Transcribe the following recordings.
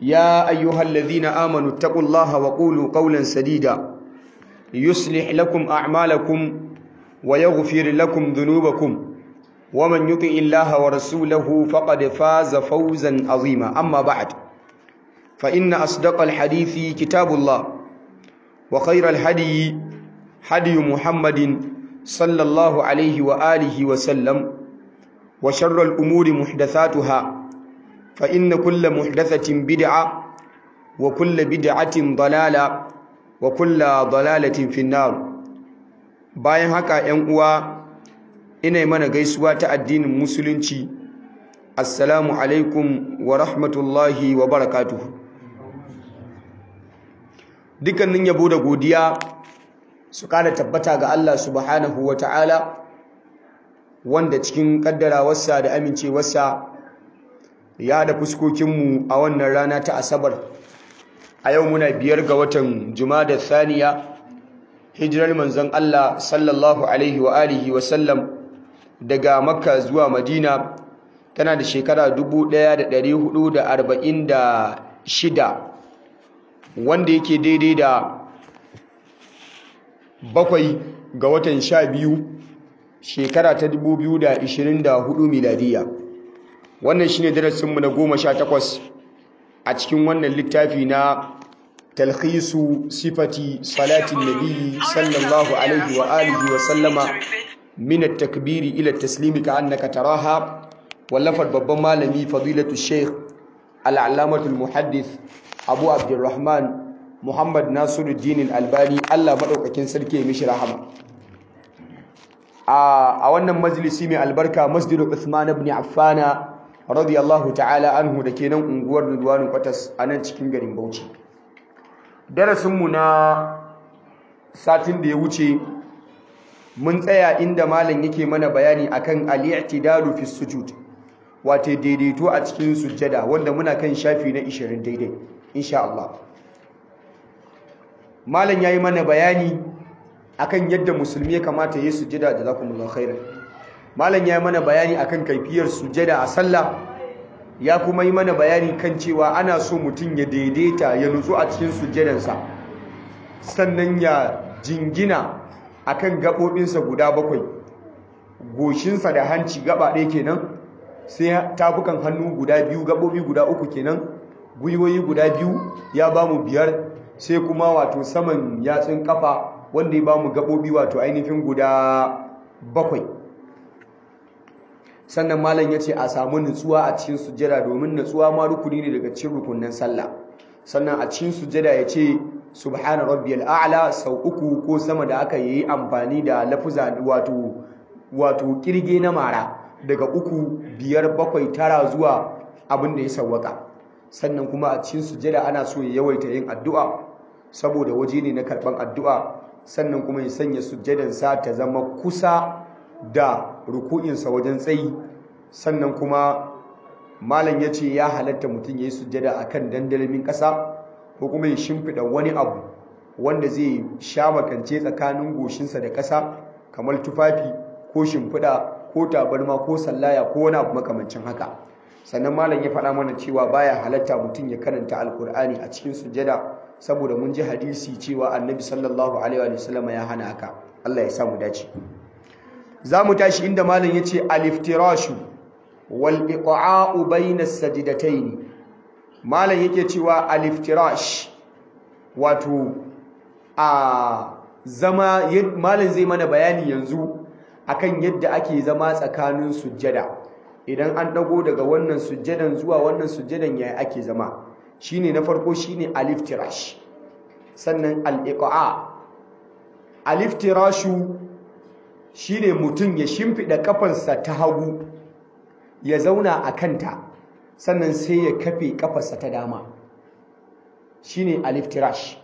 يا أيها الذين آمنوا اتقوا الله وقولوا قولا سديدا يصلح لكم أعمالكم ويغفر لكم ذنوبكم ومن يطع الله ورسوله فقد فاز فوزا عظيما أما بعد فإن أصدق الحديث كتاب الله وخير الهدي هدي محمد صلى الله عليه وآله وسلم وشر الأمور محدثاتها فإن كل محدثة بدعة وكل بدعة ضلالة وكل ضلالة في النار bayan haka ‘yan uwa ina mana gaisuwa ta addinin musulunci assalamu alaikum wa rahmatullahi wa barakatuhu dukkanin yabo da godiya su kada tabbata ga Allah subhanahu wa ta'ala wanda cikin kaddarawarsa da amincewarsa ya da fuskokinmu a wannan rana ta asabar a yau muna biyar ga watan da Saniya. hijirar manzon Allah sallallahu alaihi wa alihi wa sallam daga makka zuwa madina tana da shekara 1446 wanda yake daidai da bakwai ga watan sha biyu shekara ta 2024 miladiya wannan shine darasinmu na goma sha takwas a cikin wannan littafi na talhisu sifati salatin nabi sallallahu alaihi wa alihi wa sallama min at-takbiri ila at-taslimi ka annaka taraha wallafar babban malami fadilatu sheikh al-allamatu al-muhaddith abu abdurrahman muhammad nasiruddin al-albani Allah madaukakin sarki ya mishi rahama a wannan majalisi mai albarka masjidu Uthman ibn Affan radiyallahu ta'ala anhu da kenan unguwar Ridwanul Qatas a nan cikin garin Bauchi darasinmu na satin da ya wuce mun tsaya inda malam yake mana bayani akan al-i'tidalu fi sujud wato daidaito a cikin sujjada wanda muna kan shafi na 20 daidai insha Allah malam yayi mana bayani akan yadda musulmi ya kamata yi sujjada da zakumullahu khairan malam yayi mana bayani akan kaifiyar sujjada a sallah ya kuma yi mana bayani kan cewa ana so mutum ya daidaita ya nutsu a cikin sujjadansa sannan ya jingina akan gaɓoɓinsa guda bakwai goshinsa da hanci gaba ɗaya kenan sai tafukan hannu guda biyu gaɓoɓi guda uku kenan gwiwoyi guda biyu ya ba mu biyar sai kuma wato saman yatsun kafa wanda ya ba mu gaɓoɓi wato ainihin guda bakwai sannan malam ya ce a samu nutsuwa a cikin sujjada domin nutsuwa ma rukuni ne daga cikin rukunin sallah sannan a cikin sujjada ya ce subhana rabbiyal a'la sau uku ko sama da aka yi amfani da lafuza wato wato kirge na mara daga uku biyar bakwai tara zuwa abin da ya sawwaka sannan kuma a cikin sujjada ana so ya yawaita yin addu'a saboda waje ne na karban addu'a sannan kuma ya sanya sujjadansa ta zama kusa da ruku'insa wajen tsayi sannan kuma malam ya ce ya halatta mutum ya yi sujjada a kan dandalamin ƙasa ko kuma ya shimfiɗa wani abu wanda zai sha makance tsakanin goshinsa da ƙasa kamar tufafi ko shimfiɗa ko tabarma ko sallaya ko wani abu makamancin haka sannan malam ya faɗa mana cewa baya halatta mutum ya karanta alkur'ani a cikin sujjada saboda mun ji hadisi cewa annabi sallallahu alaihi wa sallam ya hana haka Allah ya samu dace za mu tashi inda malam ya ce aliftirashu wal iqa'u bayna sajdatayn malam yake cewa aliftirash wato a zama malam zai mana bayani yanzu akan yadda ake zama tsakanin sujjada idan an dago daga wannan sujjadan zuwa wannan sujjadan yayi ake zama shine na farko shine aliftirash sannan al-iqa aliftirashu shine mutum ya shimfida kafansa ta hagu ya zauna a kanta sannan sai ya kafe kafarsa ta dama shine aliftirash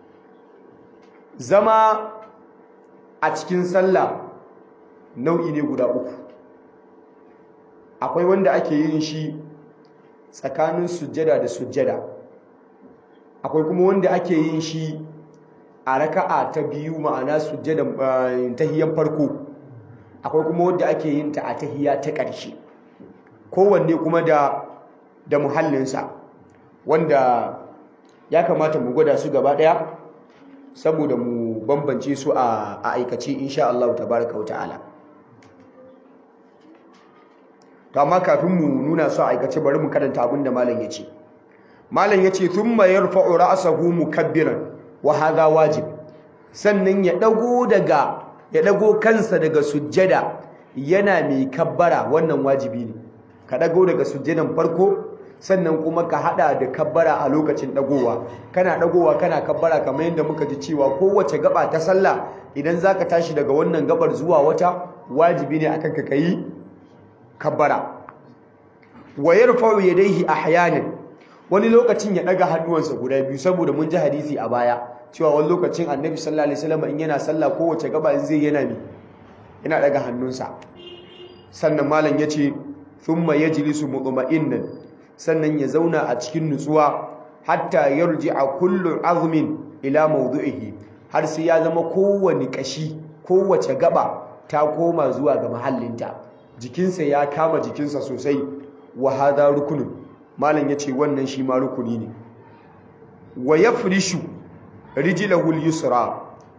zama a cikin sallah nau'i ne guda uku akwai wanda ake yin shi tsakanin sujjada da sujjada akwai kuma wanda ake yin shi a raka'a ta biyu ma'ana sujjada tahiyyar farko akwai kuma wanda ake yin ta a tahiyya ta ƙarshe kowanne kuma da da muhallinsa wanda ya kamata mu gwada su gaba ɗaya saboda mu bambance su a aikace insha Allah tabaraka wa ta'ala to amma kafin mu nuna su a aikace bari mu karanta abin da malam yace malam yace thumma yarfa'u ra'sahu mukabbiran wa hadha wajib sannan ya dago daga ya dago kansa daga sujjada yana mai kabbara wannan wajibi ne ka dago daga sujjadan farko sannan kuma ka hada da kabbara a lokacin dagowa kana dagowa kana kabbara kamar yadda muka ji cewa kowace gaba ta sallah idan zaka tashi daga wannan gabar zuwa wata wajibi ne akan ka kai kabbara wa yarfa'u yadayhi ahyanan wani lokacin ya daga hannuwansa guda biyu saboda mun ji hadisi a baya cewa wani lokacin annabi sallallahu alaihi wasallam in yana sallah kowace gaba in zai yana mi yana daga hannunsa sannan malam yace thumma yajlisu mutma'innan sannan ya zauna a cikin nutsuwa hatta yarji'a kullu azmin ila mawdu'ihi har sai ya zama kowane kashi kowace gaba ta koma zuwa ga mahallinta jikinsa ya kama jikinsa sosai wa hadha rukunun malam yace wannan shi ma rukuni ne wa yafrishu rijlahu al-yusra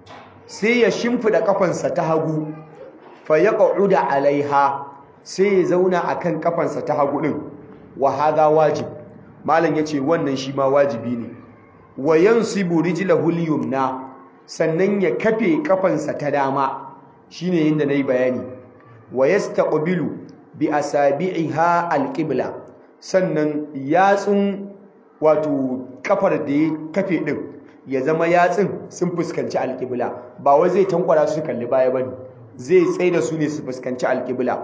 sai ya shimfida kafansa ta hagu fa yaq'uda alaiha sai ya zauna akan kafansa ta hagu din wa hadha wajib malam yace wannan shi ma wajibi ne wa yansibu rijlahu al-yumna sannan ya kafe kafansa ta dama shine yinda nayi bayani wa yastaqbilu bi asabi'iha al-qibla sannan yatsun wato kafar da ya kafe din ya zama yatsun sun fuskanci al-qibla ba wai zai tankwara su kalli baya bane zai tsaida su ne su fuskanci al-qibla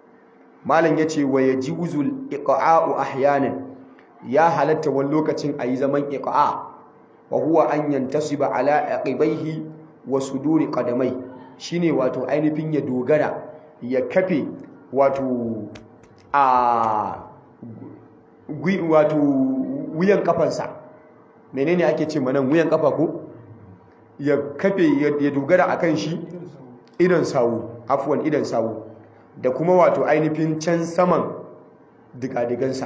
malam yace wa yajuzul iqa'u ahyanan ya halatta wani lokacin ayi zaman iqa wa huwa an yantasiba ala aqibaihi wa suduri qadamai shine wato ainihin ya dogara ya kafe wato a wato wuyan kafansa menene ake ce manan wuyan kafa ko ya kafe ya dogara akan shi idan sawu afwan idan sawu da kuma wato ainihin can saman digadigansa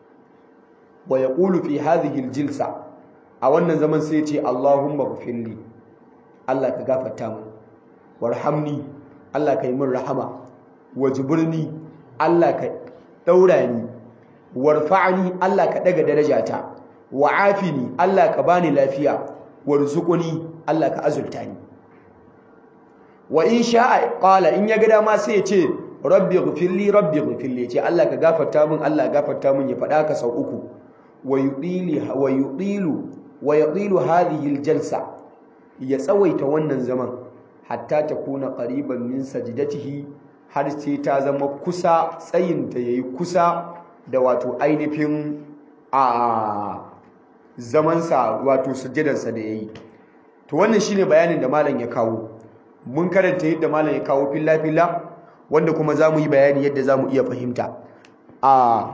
wa yaqulu fi hadhihi aljilsa a wannan zaman sai ya ce Allahumma ghfirli Allah ka gafarta mu warhamni Allah ka yi min rahama wajburni Allah ka daura ni warfa'ni Allah ka daga darajata wa'afini Allah ka bani lafiya warzuqni Allah ka azulta ni wa in sha'a qala in ya ga dama sai ya ce rabbi ghfirli rabbi ghfirli ce Allah ka gafarta min Allah gafarta min ya faɗa ka sau uku wa yudili wa yudilu wa yudilu hadhihi aljalsa ya tsawaita wannan zaman hatta ta kuna qariban min sajdatihi har sai ta zama kusa tsayin ta yayi kusa da wato ainihin a zamansa wato sujjadarsa da yayi to wannan shine bayanin da malam ya kawo mun karanta yadda malam ya kawo filla filla wanda kuma zamu yi bayani yadda zamu iya fahimta a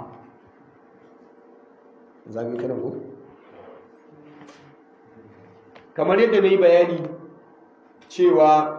zamu kana ko kamar yadda nayi bayani cewa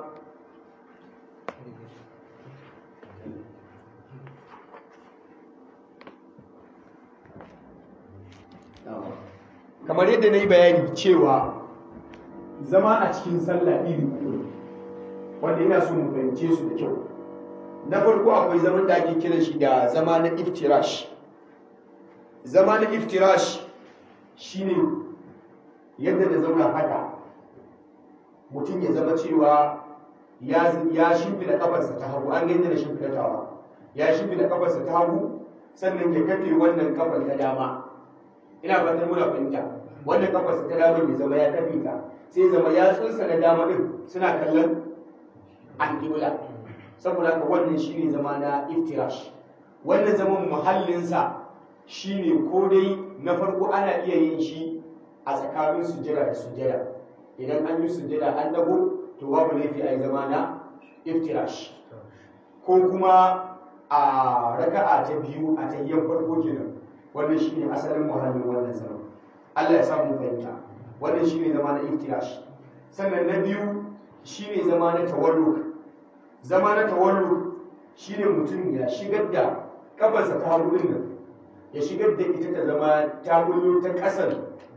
kamar yadda na yi bayani cewa zama a cikin sallah iri uku wanda ina so mu fahimce su da kyau na farko akwai zaman da ake kiran shi da zama na iftirash zama na iftirash shine yadda da zauna haka mutum ya zama cewa ya shimfida kafarsa ta hagu an yadda da shimfida tawa ya shimfida kafarsa ta hagu sannan ya kafe wannan kafar ta dama ina fatan muna fahimta wannan kafarsa ta dama ya zama ya kafe ta sai zama ya tsunsa na dama din suna kallon alƙibla saboda haka wannan shine zama na iftirash wannan zaman muhallinsa shine ko dai na farko ana iya yin shi a tsakanin sujjada da sujjada idan an yi sujjada an dago to babu laifi a yi zama na iftirash ko kuma a raka'a ta biyu a tahiyyar farko kenan wannan shine asalin muhallin wannan zama Allah ya samu fahimta wannan shine zama na iftirash sannan na biyu shine zama na tawarruk zama na tawarruk shine mutum ya shigar da kafarsa ta hagu din nan ya shigar da ita ta zama ta kullu ta kasar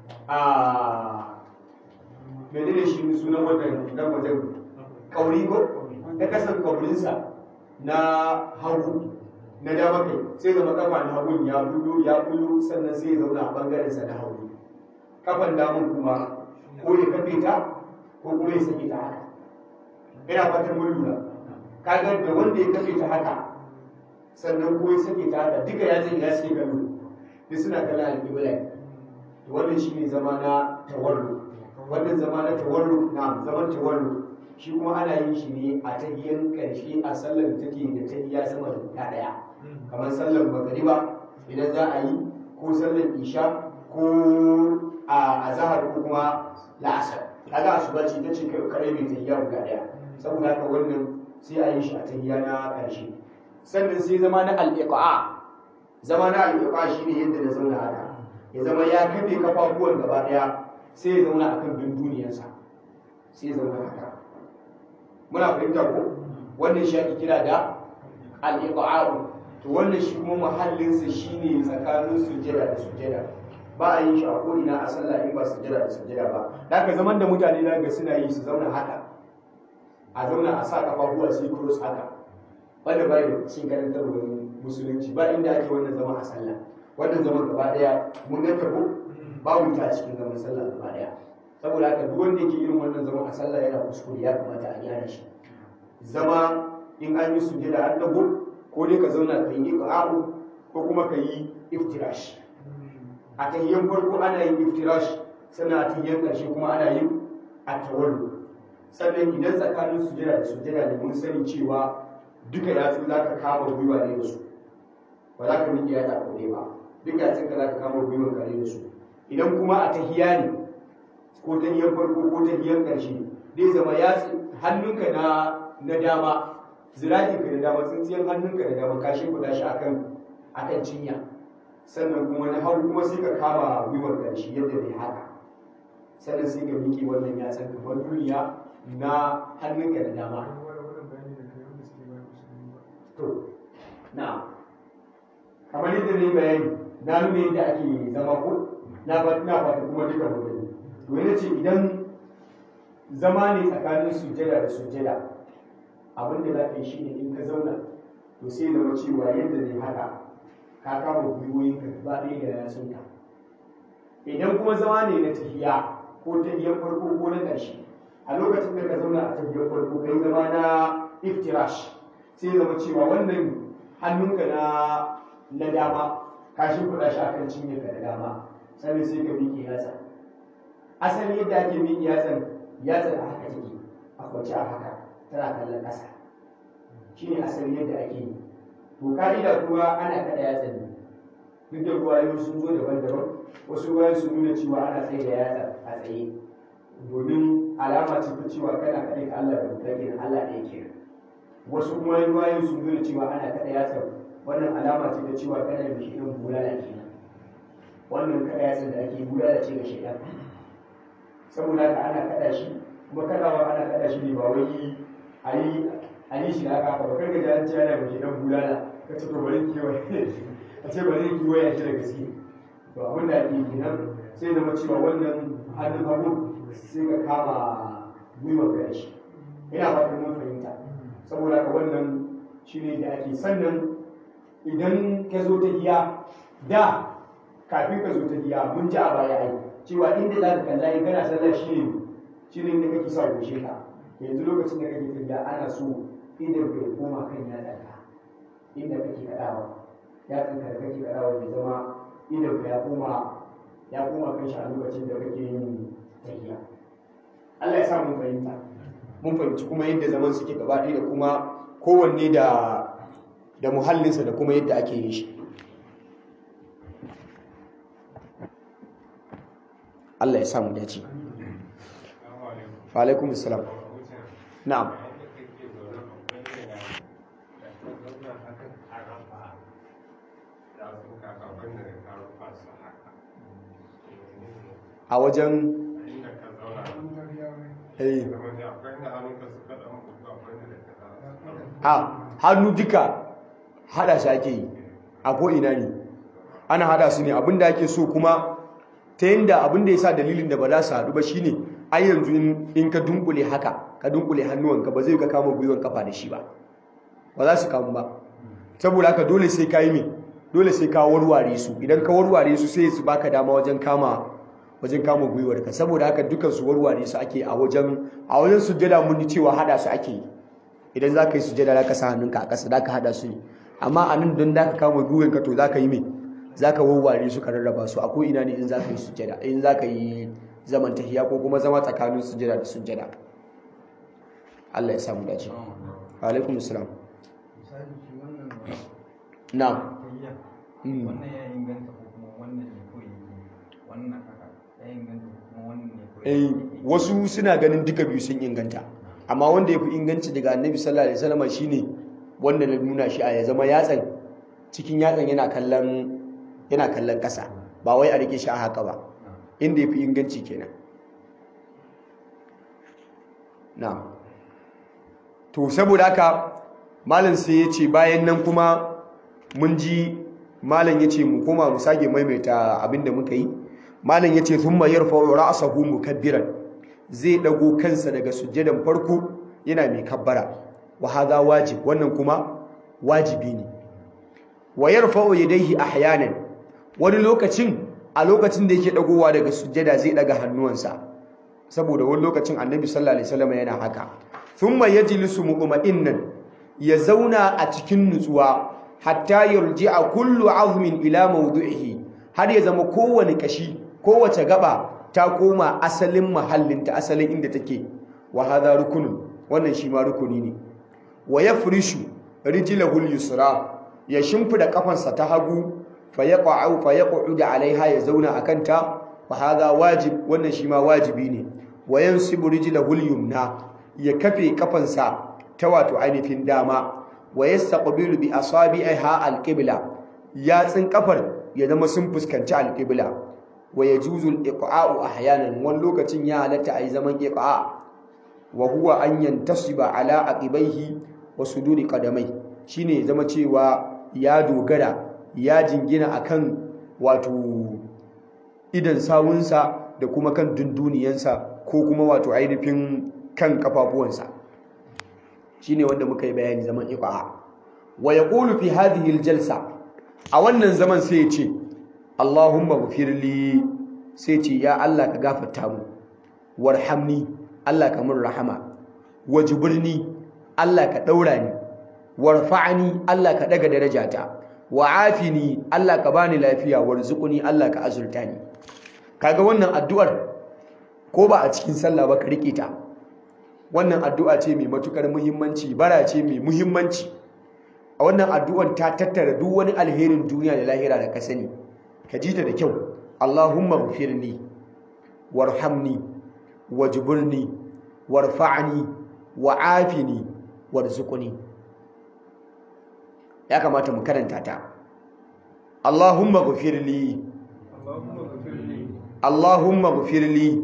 a menene shi sunan wannan nan wajen kauri ko ta kasar kaurinsa na hagu na dama kai sai zama kafa na hagun ya bullo ya bullo sannan sai ya zauna a bangaren sa na hagu kafan damun kuma ko ya kafe ta ko kuma ya sake ta haka ina fatan mun lura kaga da wanda ya kafe ta haka sannan ko ya sake ta haka duka ya zai ya suke kallo duk suna kallon alƙibla to wannan shi ne zama na tawarru wannan zama na tawarru na zaman tawarru shi kuma ana yin shi ne a tahiyyar ƙarshe a sallar da take da tahiyya sama da ta ɗaya kamar sallar magariba idan za a yi ko sallar isha ko a azahar ko kuma la'asar kaga asuba ce ta ce kare mai tahiyya guda ɗaya saboda haka wannan sai a yi shi a tahiyya na ƙarshe sannan sai zama na al'iqa zama na al'iqa shine yadda na zauna haka ya zama ya kafe kafafuwan gaba ɗaya sai ya zauna akan dunduniyarsa sai ya zauna haka muna fahimta ko wannan shi ake kira da al-iqa'u to wannan shi kuma muhallinsa shine tsakanin sujjada da sujjada ba a yin shi a ko'ina a sallah in ba sujjada da sujjada ba haka zaman da mutane da ga suna yi su zauna haka a zauna a sa kafafuwa sai cross haka wanda bai da cikin karantarwar musulunci ba inda ake wannan zama a sallah wannan zaman gaba daya mun ga tabo babu ta cikin zaman sallah gaba daya saboda haka duk wanda yake irin wannan zaman a sallah yana kuskure ya kamata a gyara shi zama in an yi sujjada an dago ko dai ka zauna ka yi iqa'u ko kuma ka yi iftirash a tahiyyan farko ana yin iftirash sannan a tahiyyan ƙarshe kuma ana yin at-tawallu sannan idan tsakanin sujjada da sujjada ne mun sani cewa duka yatsu za ka kama gwiwa ne da su ba za ka miƙe yatsa ko ba duk yatsun ka za ka kama gwiwan ka ne da su idan kuma a tahiya ne ko tahiyyan farko ko tahiyyan ƙarshe zai zama yatsu hannunka na na dama zirakin ka da dama tsintsiyan hannunka da dama kashin kuɗa shi akan akan cinya sannan kuma na hagu kuma sai ka kama gwiwar ƙarshe yadda bai haka sannan sai ka miƙe wannan yatsan kamar duniya na hannunka da dama to na kamar yadda ne bayani na nuna yadda ake zama ko na ba na fata kuma duka mutane to yana ce idan zama ne tsakanin sujjada da sujjada abin da za ka yi shine in ka zauna to sai zama cewa yadda ne haka ka kama gwiwoyin ka ba ɗaya da yatsunka idan kuma zama ne na tahiya ko tahiyar farko ko na ƙarshe a lokacin da ka zauna a tahiyar farko kai zama na iftirash sai zama cewa wannan hannunka na na dama ka shimfiɗa shi akan cinye ka da dama sannan sai ka miƙe yatsa asali yadda ake miƙe yatsan yatsan a haka take a kwance a haka tana kallon ƙasa shine asali yadda ake yi to ka'ida kuma ana kaɗa yatsan ne duk da ruwayoyi sun zo daban-daban wasu ruwayoyi sun nuna cewa ana tsaye da yatsa a tsaye domin alama ce ta cewa kana kaɗai ka Allah da mutakin Allah ɗaya kenan wasu kuma ruwayoyi sun nuna cewa ana kaɗa yatsa wannan alama ce ta cewa kana da shaidan bulala kenan wannan kaɗa yatsa da ake bulala ce ga shaidan saboda haka ana kaɗa shi kuma kaɗawa ana kaɗa shi ne ba wai a yi a yi shi haka ba kar ka ji an ce ana da shaidan bulala ka ce to bari kiwaye a ce bari kiwaye shi da gaske to abin da ake kenan sai zama cewa wannan hannun hagu sai ka kama gwiwar da shi ina fatan mun fahimta saboda haka wannan shine da ake sannan idan ka zo ta giya da kafin ka zo ta giya mun ji a baya ai cewa inda za ka kalla in kana sallah shine shine inda kake sa goshe ka yanzu lokacin da kake tafiya ana so idan ka koma kan yatsanka inda kake kadawa yatsanka da kake kadawa ya zama idan ka ya koma ya koma kan shi a lokacin da kake yin tafiya Allah ya sa mun fahimta mun fahimci kuma yadda zaman suke gaba ɗaya da kuma kowanne da da muhallinsa da kuma yadda ake yin shi Allah ya sa mu dace wa alaikum assalam na'am a wajen a hannu duka hada shi ake yi a ko'ina ne ana hada su ne abinda ake so kuma ta yanda abinda ya sa dalilin da ba za su haɗu ba shine ai yanzu in ka dunkule haka ka dunkule hannuwanka ba zai ka kama gwiwan kafa da shi ba ba za su kamu ba saboda haka dole sai ka yi me dole sai ka warware su idan ka warware su sai su baka dama wajen kama wajen kama gwiwarka saboda haka dukan su warware su ake a wajen a wajen sujjada mun ji cewa hada su ake yi idan za ka yi sujjada za ka sa hannunka a ƙasa za ka hada su ne amma a nan don da ka kama gwiwanka to za ka yi me za ka warware su ka rarraba su a ko ina ne in za ka yi sujjada in za ka yi zaman tahiya ko kuma zama tsakanin sujjada da sujjada Allah ya samu dace alaikum assalam na wannan ya inganta ko kuma wannan ne ko wannan haka ya inganta ko kuma wannan ne ko eh wasu suna ganin duka biyu sun inganta amma wanda ya fi inganci daga annabi sallallahu alaihi wasallam shine wanda na nuna shi a ya zama yatsan cikin yatsan yana kallon yana kallon ƙasa ba wai a rike shi a haka ba inda ya fi inganci kenan na to saboda haka malam sai ya ce bayan nan kuma mun ji malam ya ce mu koma mu sake maimaita abinda muka yi malam ya ce sun mayar fa'o ra'asahu mukabbiran zai dago kansa daga sujjadan farko yana mai kabbara wa hadha wajib wannan kuma wajibi ne wa yarfa'u yadayhi ahyanan wani lokacin a lokacin da yake dagowa daga sujjada zai daga hannuwansa saboda wani lokacin annabi sallallahu alaihi wasallam yana haka thumma yajlisu mu'minnan ya zauna a cikin nutsuwa hatta yarji'a kullu azmin ila mawdu'ihi har ya zama kowane kashi kowace gaba ta koma asalin mahallinta asalin inda take wa hadha rukunun wannan shi ma rukuni ne wa yafrishu rijlahu al-yusra ya shimfida kafansa ta hagu fa yaqa'u fa yaq'udu alaiha ya zauna akanta wa hadha wajib wannan shi ma wajibi ne wa yansibu rijlahu al-yumna ya kafe kafansa ta wato ainihin dama wa yastaqbilu bi asabi'iha al-qibla yatsin kafar ya zama sun fuskanci al-qibla wa yajuzu al-iqa'u ahyanan wani lokacin ya halatta ayi zaman iqa wa huwa an yantasiba ala aqibaihi wa suduri qadamai shine zama cewa ya dogara ya jingina akan wato idan sawunsa da kuma kan dunduniyansa ko kuma wato ainihin kan kafafuwansa shine wanda muka yi bayani zaman iqa wa yaqulu fi hadhihi aljalsa a wannan zaman sai ya ce Allahumma ghfirli sai ce ya Allah ka gafarta mu warhamni Allah ka mun rahama wajburni Allah ka daura ni warfa'ni Allah ka daga darajata wa'afini Allah ka bani lafiya warzuqni Allah ka azurta ni kaga wannan addu'ar ko ba a cikin sallah ba ka rike ta wannan addu'a ce mai matukar muhimmanci bara ce mai muhimmanci a wannan addu'ar ta tattara duk wani alherin duniya da lahira da ka sani ka ji ta da kyau Allahumma ghfirli warhamni wajburni warfa'ni wa'afini warzuqni ya kamata mu karanta ta Allahumma ghfirli Allahumma ghfirli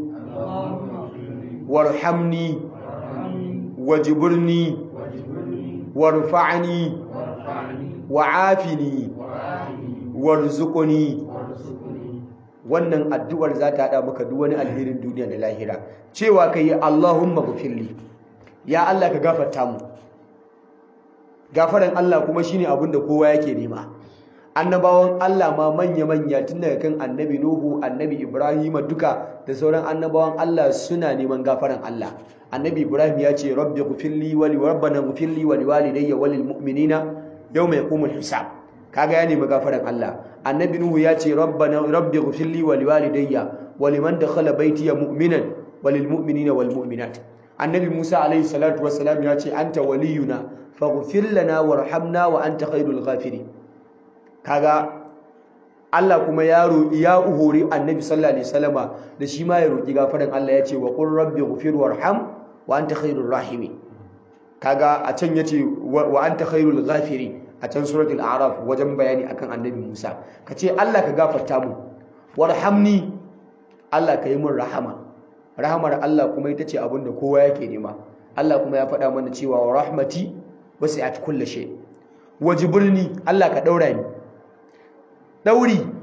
warhamni wajburni warfa'ni wa'afini warzuqni wannan addu'ar za ta hada maka duk wani alherin duniya da lahira cewa kai Allahumma ghfirli ya Allah ka gafarta mu gafaran Allah kuma shine abin da kowa yake nema annabawan Allah ma manya-manya tun daga kan annabi Nuhu annabi Ibrahim duka da sauran annabawan Allah suna neman gafaran Allah annabi Ibrahim ya ce rabbi ghfirli wa li rabbana ghfirli wa liwalidayya wa lil mu'minina yawma yaqumul hisab kaga ya nemi gafaran Allah annabi Nuhu ya ce rabbana rabbi ghfirli wa liwalidayya wa liman dakhala baytiya mu'minan wa lil mu'minina wal mu'minat annabi Musa alayhi salatu wassalam ya ce anta waliyuna faghfir lana warhamna wa anta khairul ghafirin kaga Allah kuma ya roƙi ya uhuri annabi sallallahu alaihi wasallama da shi ma ya roƙi gafaran Allah ya ce wa qur rabbi ghfir warham wa anta khairur rahimin kaga a can yace wa anta khairul ghafirin a can suratul a'raf wajen bayani akan annabi Musa kace Allah ka gafarta mu warhamni Allah ka yi min rahama rahamar Allah kuma ita ce abin da kowa yake nema Allah kuma ya faɗa mana cewa wa rahmati wasi'at kulli shay wajibulni Allah ka daura ni dauri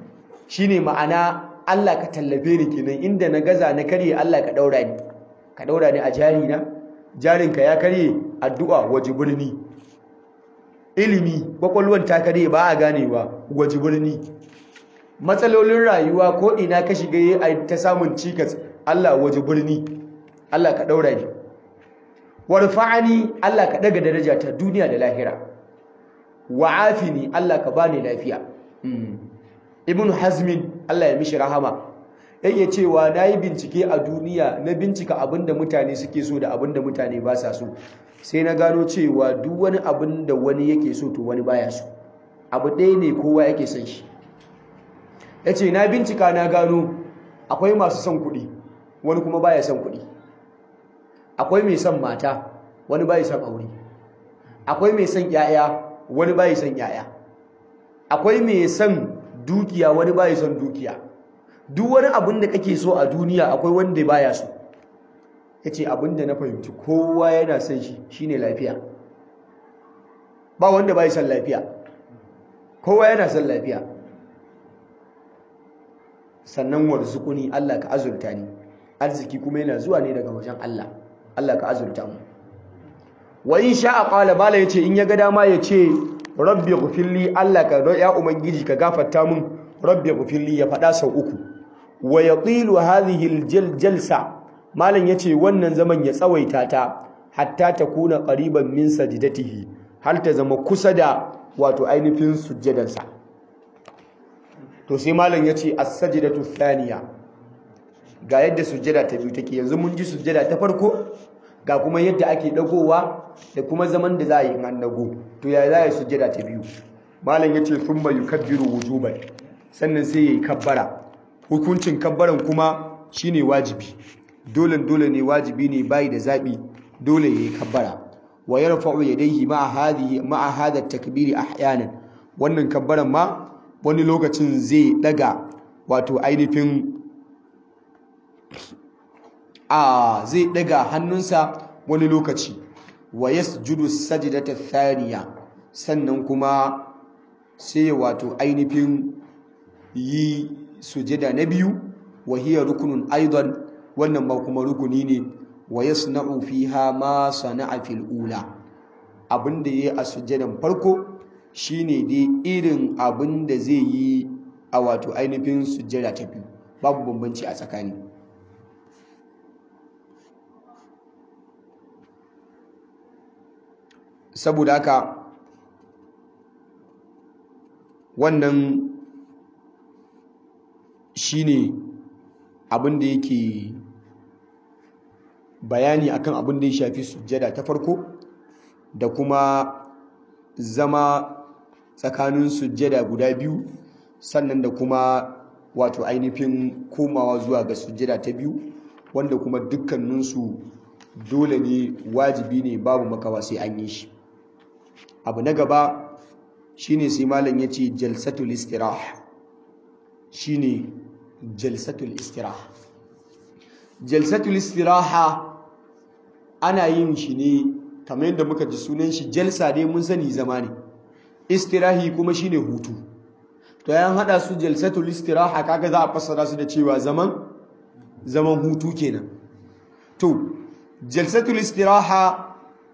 shine ma'ana Allah ka tallafe ni kenan inda na gaza na karye Allah ka daura ni ka daura ni a jari na jarinka ya karye addu'a waje birni ilimi kwakwalwan ta karye ba a ganewa waje birni matsalolin rayuwa ko ina ka shiga yi a ta samun cikas Allah waje birni Allah ka daura ni warfa'ani Allah ka daga daraja ta duniya da lahira wa'afini Allah ka bani lafiya ibn hazmin Allah ya mishi rahama yake cewa nayi bincike a duniya na bincika abinda mutane suke so da abinda mutane ba sa so sai na gano cewa duk wani abin da wani yake so to wani baya so abu ɗaya ne kowa yake son shi yace na bincika na gano akwai masu son kuɗi wani kuma baya son kuɗi akwai mai son mata wani bai son aure akwai mai son yaya wani bai son yaya akwai mai son dukiya wani bai son dukiya duk wani abin da kake so a duniya akwai wanda baya so yace abin da na fahimci kowa yana son shi shine lafiya ba wanda bai son lafiya kowa yana son lafiya sannan warzuquni Allah ka azurta ni arziki kuma yana zuwa ne daga wajen Allah Allah ka azurta mu wa in sha'a qala bala yace in ya ga dama yace rabbi ghfirli Allah ka ya ubangiji ka gafarta mun rabbi ghfirli ya fada sau uku wa yatilu hadhihi aljalsa malan yace wannan zaman ya tsawaita ta hatta takuna qariban min sajdatihi har ta zama kusa da wato ainihin sujjadansa to sai malam yace as-sajdatu thaniya ga yadda sujjada ta biyu take yanzu mun ji sujjada ta farko ga kuma yadda ake dagowa da kuma zaman da za a yi an dago to ya za a yi sujjada ta biyu malam yace thumma yukabbiru wujuban sannan sai yayi kabbara hukuncin kabbaran kuma shine wajibi dole dole ne wajibi ne bai da zabi dole yayi kabbara wa yarfa'u yadayhi ma'a hadhihi ma'a hadha at-takbiri ahyanan wannan kabbaran ma wani lokacin zai daga wato ainihin a zai daga hannunsa wani lokaci wa yasjudu sajdata thaniya sannan kuma sai wato ainihin yi sujada na biyu wa hiya rukunun aidan wannan ma kuma rukuni ne wa yasna'u fiha ma sana'a fil ula abinda yayi a sujadan farko shine dai irin abinda zai yi a wato ainihin sujada ta biyu babu bambanci a tsakani saboda haka wannan shine abin da yake bayani akan abin da ya shafi sujjada ta farko da kuma zama tsakanin sujjada guda biyu sannan da kuma wato ainihin komawa zuwa ga sujjada ta biyu wanda kuma dukkaninsu dole ne wajibi ne babu makawa sai an yi shi abu na gaba shine sai malam yace jalsatul istirah shine jalsatul istirah jalsatul istiraha ana yin shi ne kamar yadda muka ji sunan shi jalsa dai mun sani zama ne istirahi kuma shine hutu to yan hada su jalsatul istiraha kaga za a fassara su da cewa zaman zaman hutu kenan to jalsatul istiraha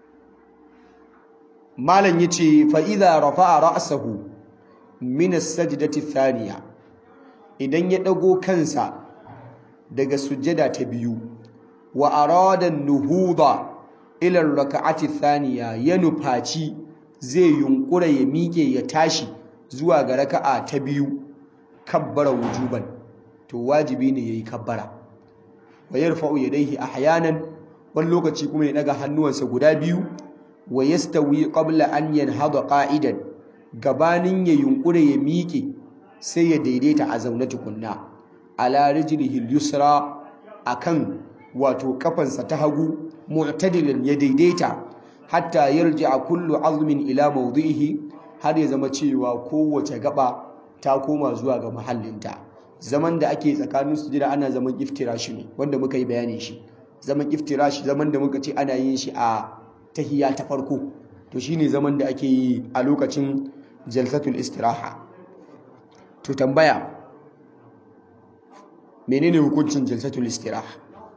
malam yace fa idza rafa'a ra'sahu min as-sajdati thaniya idan ya dago kansa daga sujjada ta biyu wa arada nuhuda ila ar-rak'ati thaniya ya nufaci zai yunkura ya miƙe ya tashi zuwa ga raka'a ta biyu kabbara wujuban to wajibi ne yayi kabbara wa yarfa'u yadayhi ahyanan wani lokaci kuma ya daga hannuwansa guda biyu wa yastawi qabla an yanhada qa'idan gabanin ya yunkure ya miƙe sai ya daidaita a zaune tukunna ala rijlihi al-yusra akan wato kafansa ta hagu mu'tadilan ya daidaita hatta yarji'a kullu azmin ila mawdihi har ya zama cewa kowace gaba ta koma zuwa ga mahallinta zaman da ake tsakanin sujada ana zaman iftirashi ne wanda muka yi bayani shi zaman iftirashi zaman da muka ce ana yin shi a tahiyya ta farko to shine zaman da ake yi a lokacin jalsatul istiraha to tambaya menene hukuncin jalsatul istiraha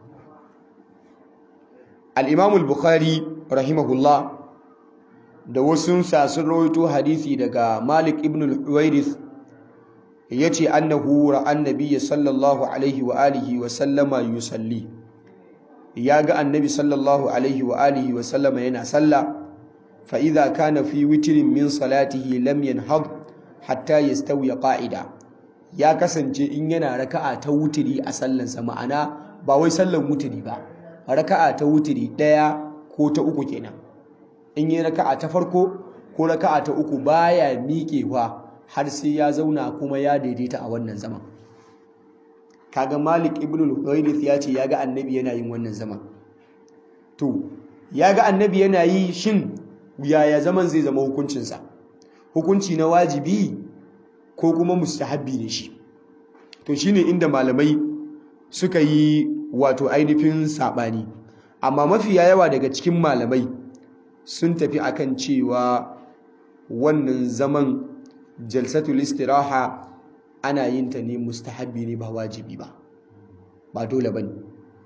al-imam al-bukhari rahimahullah da wasu sun rawaito hadisi daga malik ibn al-huwairith yace annahu ra'a annabiyya sallallahu alaihi wa alihi wa sallama yusalli ya ga annabi sallallahu alaihi wa alihi wa sallama yana sallah fa idza kana fi witrin min salatihi lam yanhad hatta yastawi qa'ida ya kasance in yana raka'a ta wutiri a sallansa ma'ana ba wai sallan wutiri ba raka'a ta wutiri daya ko ta uku kenan in yi raka'a ta farko ko raka'a ta uku baya miƙewa har sai ya zauna kuma ya daidaita a wannan zaman kaga Malik ibn al-Huwairith ya ce ya ga annabi yana yin wannan zaman to ya ga annabi yana yi shin yaya zaman zai zama hukuncinsa hukunci na wajibi ko kuma mustahabbi ne shi to shine inda malamai suka yi wato ainihin sabani amma mafiya yawa daga cikin malamai sun tafi akan cewa wannan zaman jalsatul istiraha ana yin ta ne mustahabbi ne ba wajibi ba ba dole bane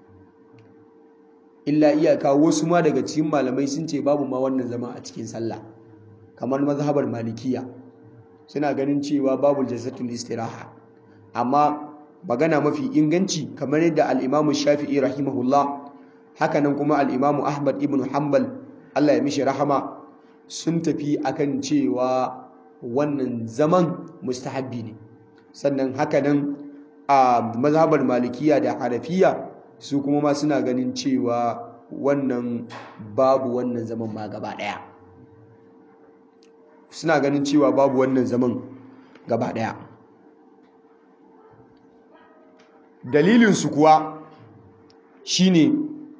illa iyaka wasu ma daga cikin malamai sun ce babu ma wannan zama a cikin sallah kamar mazhabar malikiya suna ganin cewa babu jalsatul istiraha amma magana mafi inganci kamar yadda al-Imam Shafi'i rahimahullah hakanan kuma al-Imam Ahmad ibn Hanbal Allah ya mishi rahama sun tafi akan cewa wannan zaman mustahabbi ne sannan hakanan a mazhabar malikiya da harafiya su kuma ma suna ganin cewa wannan babu wannan zaman ma gaba daya suna ganin cewa babu wannan zaman gaba daya dalilinsu kuwa shine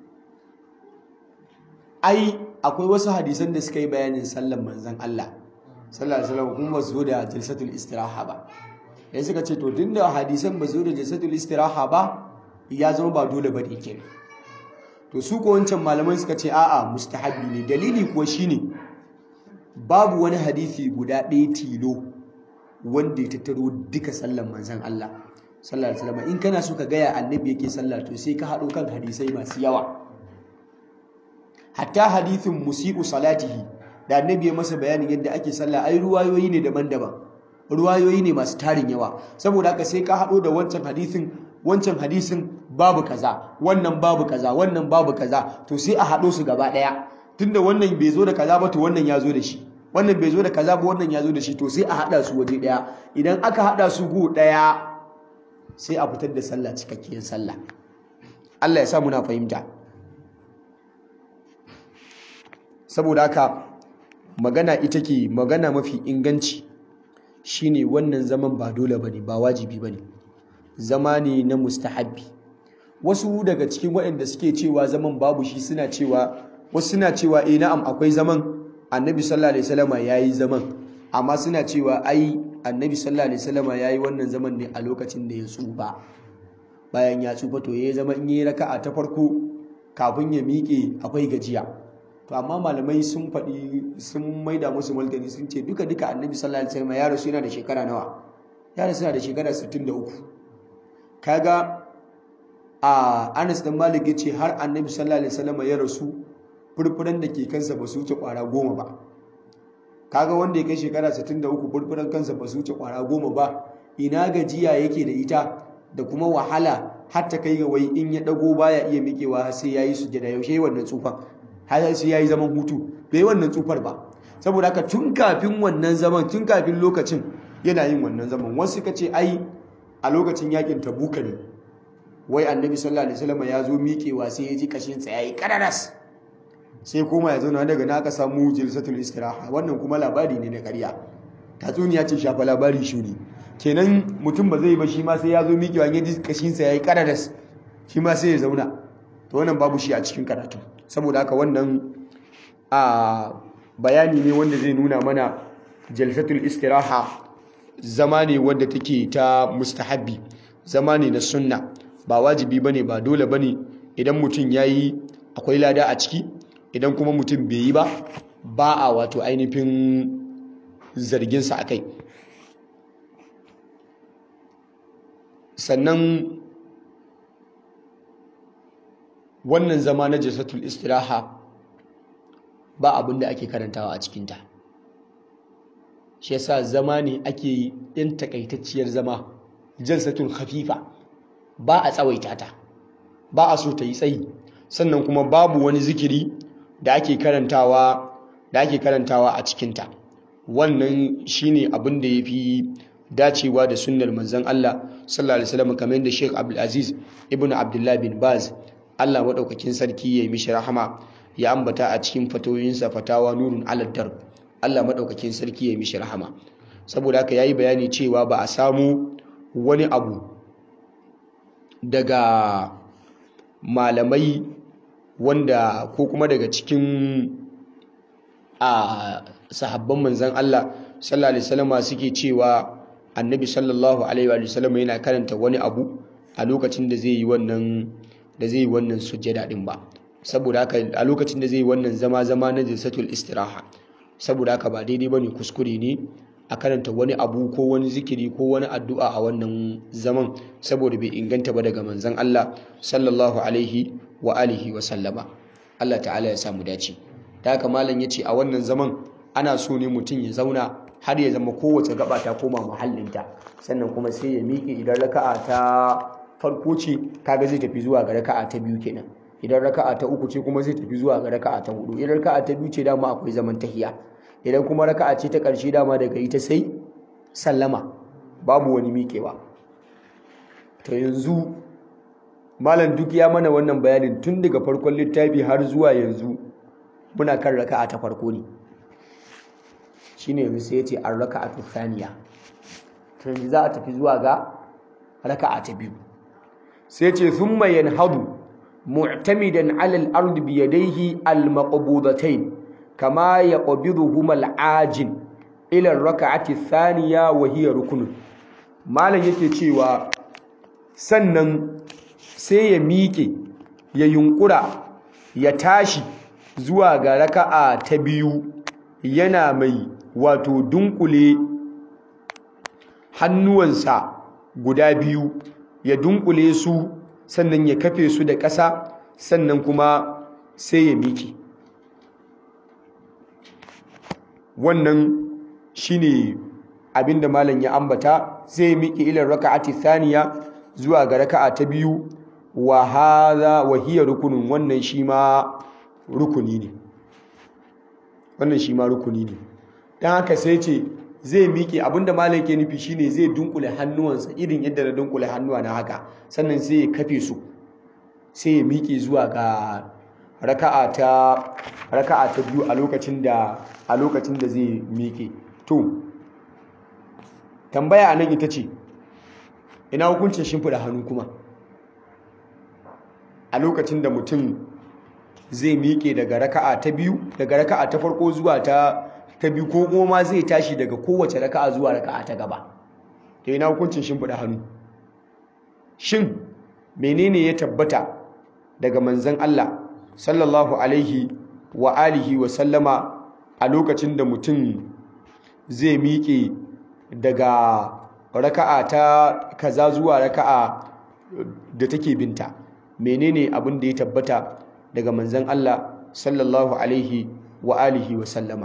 ai akwai wasu hadisan da suka yi bayanin sallan manzan Allah sallallahu alaihi wasallam kuma ba su zo da jalsatul istiraha ba dan suka ce to tunda hadisan ba su zo da jalsatul istiraha ba ya zama ba dole ba kenan to su ko wancan malaman suka ce a'a mustahabbi ne dalili kuwa shine babu wani hadisi guda ɗaya tilo wanda ya tattaro duka sallan manzan Allah sallallahu alaihi wasallam in kana so ka gaya annabi yake sallah to sai ka haɗo kan hadisai masu yawa hatta hadithin musi'u salatihi da annabi ya masa bayanin yadda ake sallah ai ruwayoyi ne daban-daban ruwayoyi ne masu tarin yawa saboda haka sai ka haɗo da wancan hadithin wancan hadisin babu kaza wannan babu kaza wannan babu kaza to sai a haɗo su gaba ɗaya tunda wannan bai zo da kaza ba to wannan ya zo da shi wannan bai zo da kaza ba wannan ya zo da shi to sai a haɗa su waje ɗaya idan aka haɗa su gu ɗaya sai a fitar da sallah cikakkiyar sallah Allah ya sa muna fahimta saboda haka magana ita ke magana mafi inganci shine wannan zaman ba dole bane ba wajibi bane zama ne na mustahabbi wasu daga cikin waɗanda suke cewa zaman babu shi suna cewa wasu suna cewa eh na'am akwai zaman annabi sallallahu alaihi wasallama yayi zaman amma suna cewa ai annabi sallallahu alaihi wasallama yayi wannan zaman ne a lokacin da ya tsufa bayan ya tsufa to yayi zama in yayi raka'a ta farko kafin ya miƙe akwai gajiya to amma malamai sun faɗi sun maida musu martani sun ce duka duka annabi sallallahu alaihi wasallam ya rasu yana da shekara nawa ya rasu yana da shekara 63 kaga a Anas dan Malik yace har annabi sallallahu alaihi wasallam ya rasu furfuran da ke kansa ba su wuce kwara goma ba kaga wanda ya kai shekara 63 furfuran kansa ba su wuce kwara goma ba ina gajiya yake da ita da kuma wahala har ta kai ga wai in ya dago baya iya miƙewa sai yayi sujada yaushe wannan tsufan har sai yayi zaman hutu bai wannan tsufar ba saboda haka tun kafin wannan zaman tun kafin lokacin yana yin wannan zaman wasu suka ce ai a lokacin yakin tabuka ne wai annabi sallallahu alaihi wasallam ya zo miƙewa sai ya ji kashin sa yayi kararas sai koma ya zauna daga na aka samu jilsatul istiraha wannan kuma labari ne na ƙarya tatsuniya ce shafa labari shuni kenan mutum ba zai ba shi ma sai ya zo miƙewa ya ji kashin sa yayi kararas shi ma sai ya zauna to wannan babu shi a cikin karatu saboda haka wannan a bayani ne wanda zai nuna mana jalsatul istiraha zama ne wanda take ta mustahabbi zama ne na sunna ba wajibi bane ba dole bane idan mutum yayi akwai lada a ciki idan kuma mutum bai yi ba ba a wato ainihin zarginsa a kai sannan wannan zama na jalsatul istiraha ba abin da ake karantawa a cikinta shi yasa zama ne ake yi ɗin takaitacciyar zama jalsatul khafifa ba a tsawaita ta ba a so ta yi tsayi sannan kuma babu wani zikiri da ake karantawa da ake karantawa a cikinta wannan shine abin da ya fi dacewa da sunnar manzon Allah sallallahu alaihi wasallam kamar yadda Sheikh Abdul Aziz ibn Abdullah bin Baz Allah madaukakin sarki ya yi mishi rahama ya ambata a cikin fatoyinsa fatawa nurun alad darb Allah madaukakin sarki ya yi mishi rahama saboda haka yayi bayani cewa ba a samu wani abu daga malamai wanda ko kuma daga cikin a sahabban manzan Allah sallallahu alaihi wasallam suke cewa annabi sallallahu alaihi wasallam yana karanta wani abu a lokacin da zai yi wannan da zai yi wannan sujjada din ba saboda haka a lokacin da zai yi wannan zama zama na jalsatul istiraha saboda haka ba daidai bane kuskure ne a karanta wani abu ko wani zikiri ko wani addu'a a wannan zaman saboda bai inganta ba daga manzan Allah sallallahu alaihi wa alihi wa sallama Allah ta'ala ya samu dace da haka malam yace a wannan zaman ana so ne mutum ya zauna har ya zama kowace gaba ta koma muhallinta sannan kuma sai ya miƙe idan raka'a ta farko ce kaga zai tafi zuwa ga raka'a ta biyu kenan idan raka'a ta uku ce kuma zai tafi zuwa ga raka'a ta hudu idan raka'a ta biyu ce dama akwai zaman tahiya idan kuma raka'a ce ta ƙarshe dama daga ita sai sallama babu wani miƙewa to yanzu malam duk ya mana wannan bayanin tun daga farkon littafi har zuwa yanzu muna kan raka'a ta farko ne shine yanzu sai ya ce an raka'atu thaniya to yanzu za a tafi zuwa ga raka'a ta biyu sai ce thumma yanhadu mu'tamidan 'ala al-ard bi yadayhi al-maqbudatayn kama yaqbiduhuma al-ajin ila ar-rak'ati thaniya wa hiya rukun malam yake cewa sannan sai ya miƙe ya yunkura ya tashi zuwa ga raka'a ta biyu yana mai wato dunkule hannuwansa guda biyu ya dunkule su sannan ya kafe su da ƙasa sannan kuma sai ya miƙe wannan shine abinda malam ya ambata sai ya miƙe ilar raka'ati thaniya zuwa ga raka'a ta biyu wa hadha wa hiya rukunun wannan shi ma rukuni ne wannan shi ma rukuni ne dan haka sai ce zai miƙe abinda malam ke nufi shine zai dunkule hannuwansa irin yadda na dunkule hannuwa na haka sannan sai ya kafe su sai ya miƙe zuwa ga raka'a ta raka'a ta biyu a lokacin da a lokacin da zai miƙe to tambaya anan ita ce ina hukuncin shimfiɗa hannu kuma a lokacin da mutum zai miƙe daga raka'a ta biyu daga raka'a ta farko zuwa ta ta biyu ko kuma zai tashi daga kowace raka'a zuwa raka'a ta gaba to ina hukuncin shimfiɗa hannu shin menene ya tabbata daga manzon Allah sallallahu alaihi wa alihi wa sallama a lokacin da mutum zai miƙe daga raka'a ta kaza zuwa raka'a da take binta menene abin da ya tabbata daga manzon Allah sallallahu alaihi wa alihi wa sallama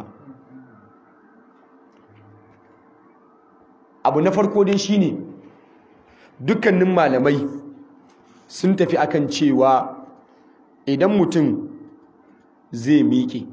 abu na farko dai shine dukkanin malamai sun tafi akan cewa idan mutum zai miƙe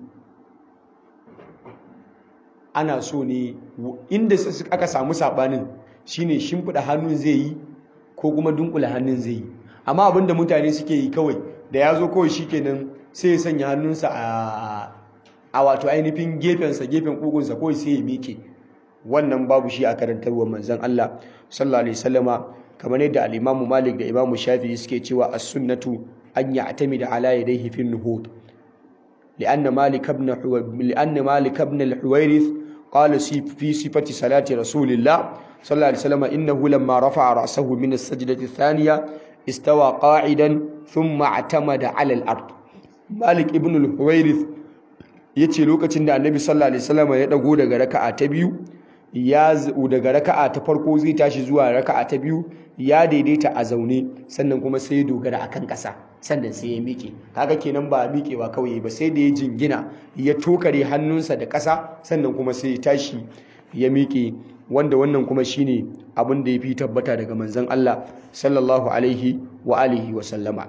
ana so ne inda aka samu sabanin shine shimfiɗa hannun zai yi ko kuma dunkula hannun zai yi amma abinda mutane suke yi kawai da ya zo kawai shikenan sai ya sanya hannunsa a wato ainihin gefensa gefen ƙugunsa kawai sai ya miƙe wannan babu shi a karantarwar manzon Allah sallallahu alaihi wasallama kamar yadda al-Imam Malik da Imam Shafi'i suke cewa as-sunnatu an ya'tamida ala yadayhi fi an-nuhud لأن مالك بن لأن مالك بن الحويرث قال في صفة صلاة رسول الله صلى الله عليه وسلم إنه لما رفع رأسه من السجدة الثانية استوى قاعدا ثم اعتمد على الأرض مالك ابن الحويرث yace lokacin da annabi sallallahu alaihi wasallam ya dago daga raka'a ta biyu ya daga raka'a ta farko zai tashi zuwa raka'a ta biyu ya daidaita a zaune sannan kuma sai ya dogara akan ƙasa sannan sai ya miƙe kaga kenan ba miƙewa kawai ba sai da ya jingina ya tokare hannunsa da ƙasa sannan kuma sai ya tashi ya miƙe wanda wannan kuma shine abin da ya fi tabbata daga manzon Allah sallallahu alaihi wa alihi wa sallama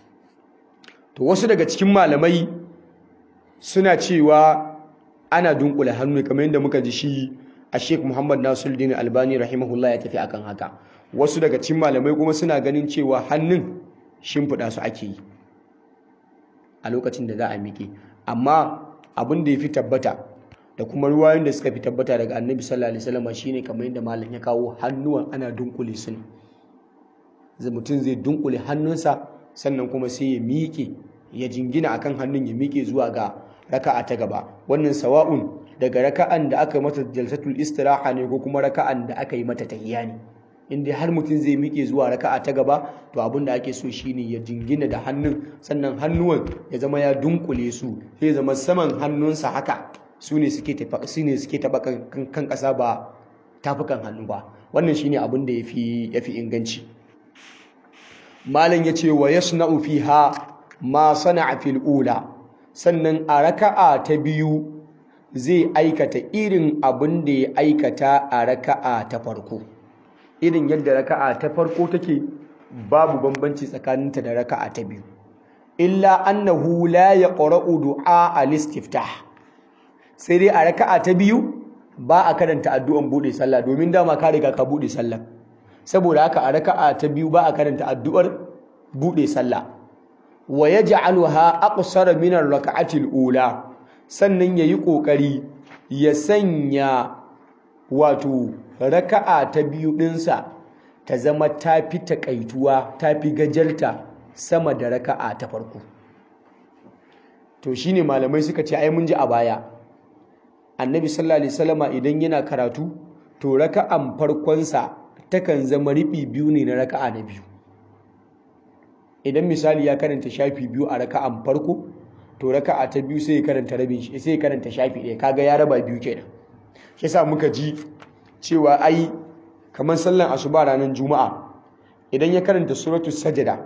to wasu daga cikin malamai suna cewa ana dunkule hannu kamar yadda muka ji shi a Sheikh Muhammad Nasiruddin Albani rahimahullah ya tafi akan haka wasu daga cikin malamai kuma suna ganin cewa hannun shimfiɗa su ake yi a lokacin da za a miƙe amma abin da ya fi tabbata da kuma ruwayoyin da suka fi tabbata daga annabi sallallahu alaihi wasallam shine kamar yadda malam ya kawo hannuwan ana dunkule su ne mutum zai dunkule hannunsa sannan kuma sai ya miƙe ya jingina akan hannun ya miƙe zuwa ga raka'a ta gaba wannan sawa'un daga raka'an da aka mata jalsatul istiraha ne ko kuma raka'an da aka yi mata tahiyya ne inda har mutum zai miƙe zuwa raka'a ta gaba to abin da ake so shine ya jingina da hannun sannan hannuwan ya zama ya dunkule su sai zama saman hannunsa haka su ne suke tafa su ne suke taba kan kasa ba tafukan hannu ba wannan shine abin da yafi yafi inganci malam yace wa yasna'u fiha ma sana'a fil ula sannan a raka'a ta biyu zai aikata irin abin da ya aikata a raka'a ta farko irin yadda raka'a ta farko take babu bambanci tsakaninta da raka'a ta biyu illa annahu la yaqra'u du'a al-istiftah sai dai a raka'a ta biyu ba a karanta addu'an bude sallah domin dama ka riga ka bude sallah saboda haka a raka'a ta biyu ba a karanta addu'ar bude sallah wa yaj'aluha aqsara min ar-rak'ati al-ula sannan yayi kokari ya sanya wato raka'a ta biyu dinsa ta zama tafi takaituwa tafi gajarta sama da raka'a ta farko to shine malamai suka ce ai mun ji a baya annabi sallallahu alaihi wasallama idan yana karatu to raka'an farkonsa takan zama riɓi biyu ne na raka'a na biyu idan misali ya karanta shafi biyu a raka'an farko to raka'a ta biyu sai ya karanta rabin shi sai ya karanta shafi ɗaya kaga ya raba biyu kenan shi yasa muka ji cewa ai kamar sallan asuba ranar juma'a idan ya karanta suratu sajada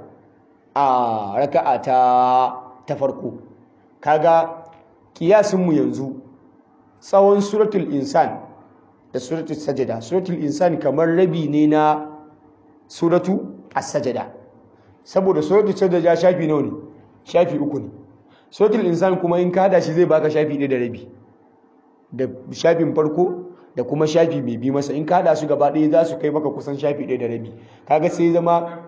a raka'a ta ta farko kaga kiyasin mu yanzu tsawon suratul insan da suratul sajada suratul insan kamar rabi ne na suratu as-sajada saboda suratul sajada shafi nawa ne shafi uku ne suratul insan kuma in ka hada shi zai baka shafi ɗaya da rabi da shafin farko da kuma shafi mai bi masa in ka hada su gaba ɗaya za su kai maka kusan shafi ɗaya da rabi kaga sai zama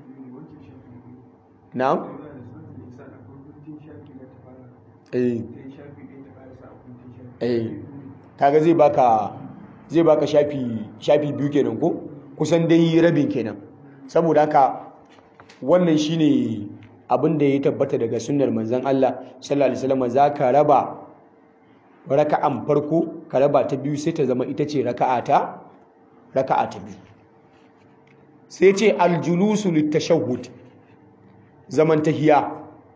na'am eh eh kaga zai baka zai baka shafi shafi biyu kenan ko kusan dai rabin kenan saboda haka wannan shine abin da ya tabbata daga sunnar manzon Allah sallallahu alaihi wasallam zaka raba raka'an farko ka raba ta biyu sai ta zama ita ce raka'a ta raka'a ta biyu sai ce aljulusu litashahhud zaman tahiya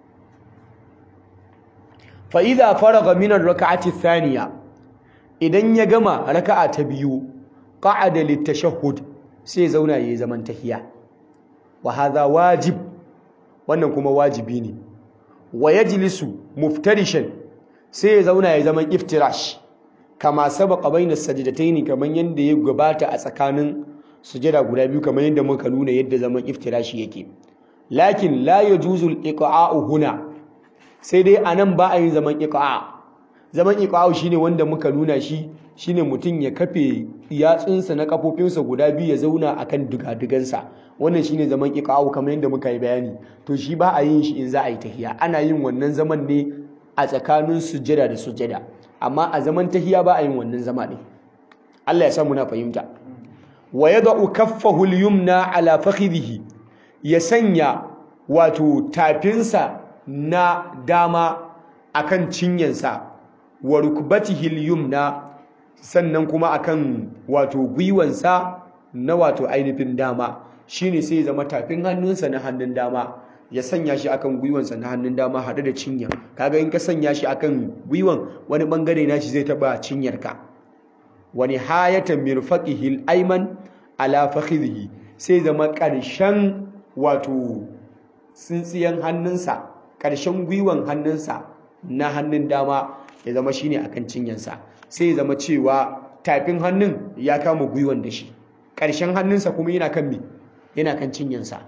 fa idza faraga min ar-rak'ati thaniya idan ya gama raka'a ta biyu qa'ada litashahhud sai zauna yayi zaman tahiya wa hadha wajib wannan kuma wajibi ne wa yajlisu muftarishan sai ya zauna ya zaman iftirash kama sabaqa baina sajdataini kaman yanda ya gabata a tsakanin sujada guda biyu kaman yanda muka nuna yadda zaman iftirashi yake lakin la yajuzu al-iqa'u huna sai dai anan ba a yin zaman iqa zaman iqa shine wanda muka nuna shi shine mutum ya kafe yatsunsa na kafofinsa guda biyu ya zauna akan dugadugansa wannan shine zaman iqa kamar yadda muka yi bayani to shi ba a yin shi in za a yi tahiya ana yin wannan zaman ne a tsakanin sujjada da sujjada amma a zaman tahiya ba a yin wannan zama ne Allah ya sa muna fahimta wa yad'u kaffahu al-yumna ala fakhidhihi ya sanya wato tafinsa na dama akan cinyansa wa rukbatihi al-yumna sannan kuma akan wato gwiwansa na wato ainihin dama shine sai zama tafin hannunsa na hannun dama ya sanya shi akan gwiwansa na hannun dama haɗe da cinya kaga in ka sanya shi akan gwiwan wani bangare na shi zai taba cinyarka wa nihayatan mirfaqihi al-ayman ala fakhidhihi sai zama ƙarshen wato tsintsiyan hannunsa ƙarshen gwiwan hannunsa na hannun dama ya zama shine akan cinyansa sai ya zama cewa tafin hannun ya kama gwiwan da shi ƙarshen hannunsa kuma yana kan me yana kan cinyansa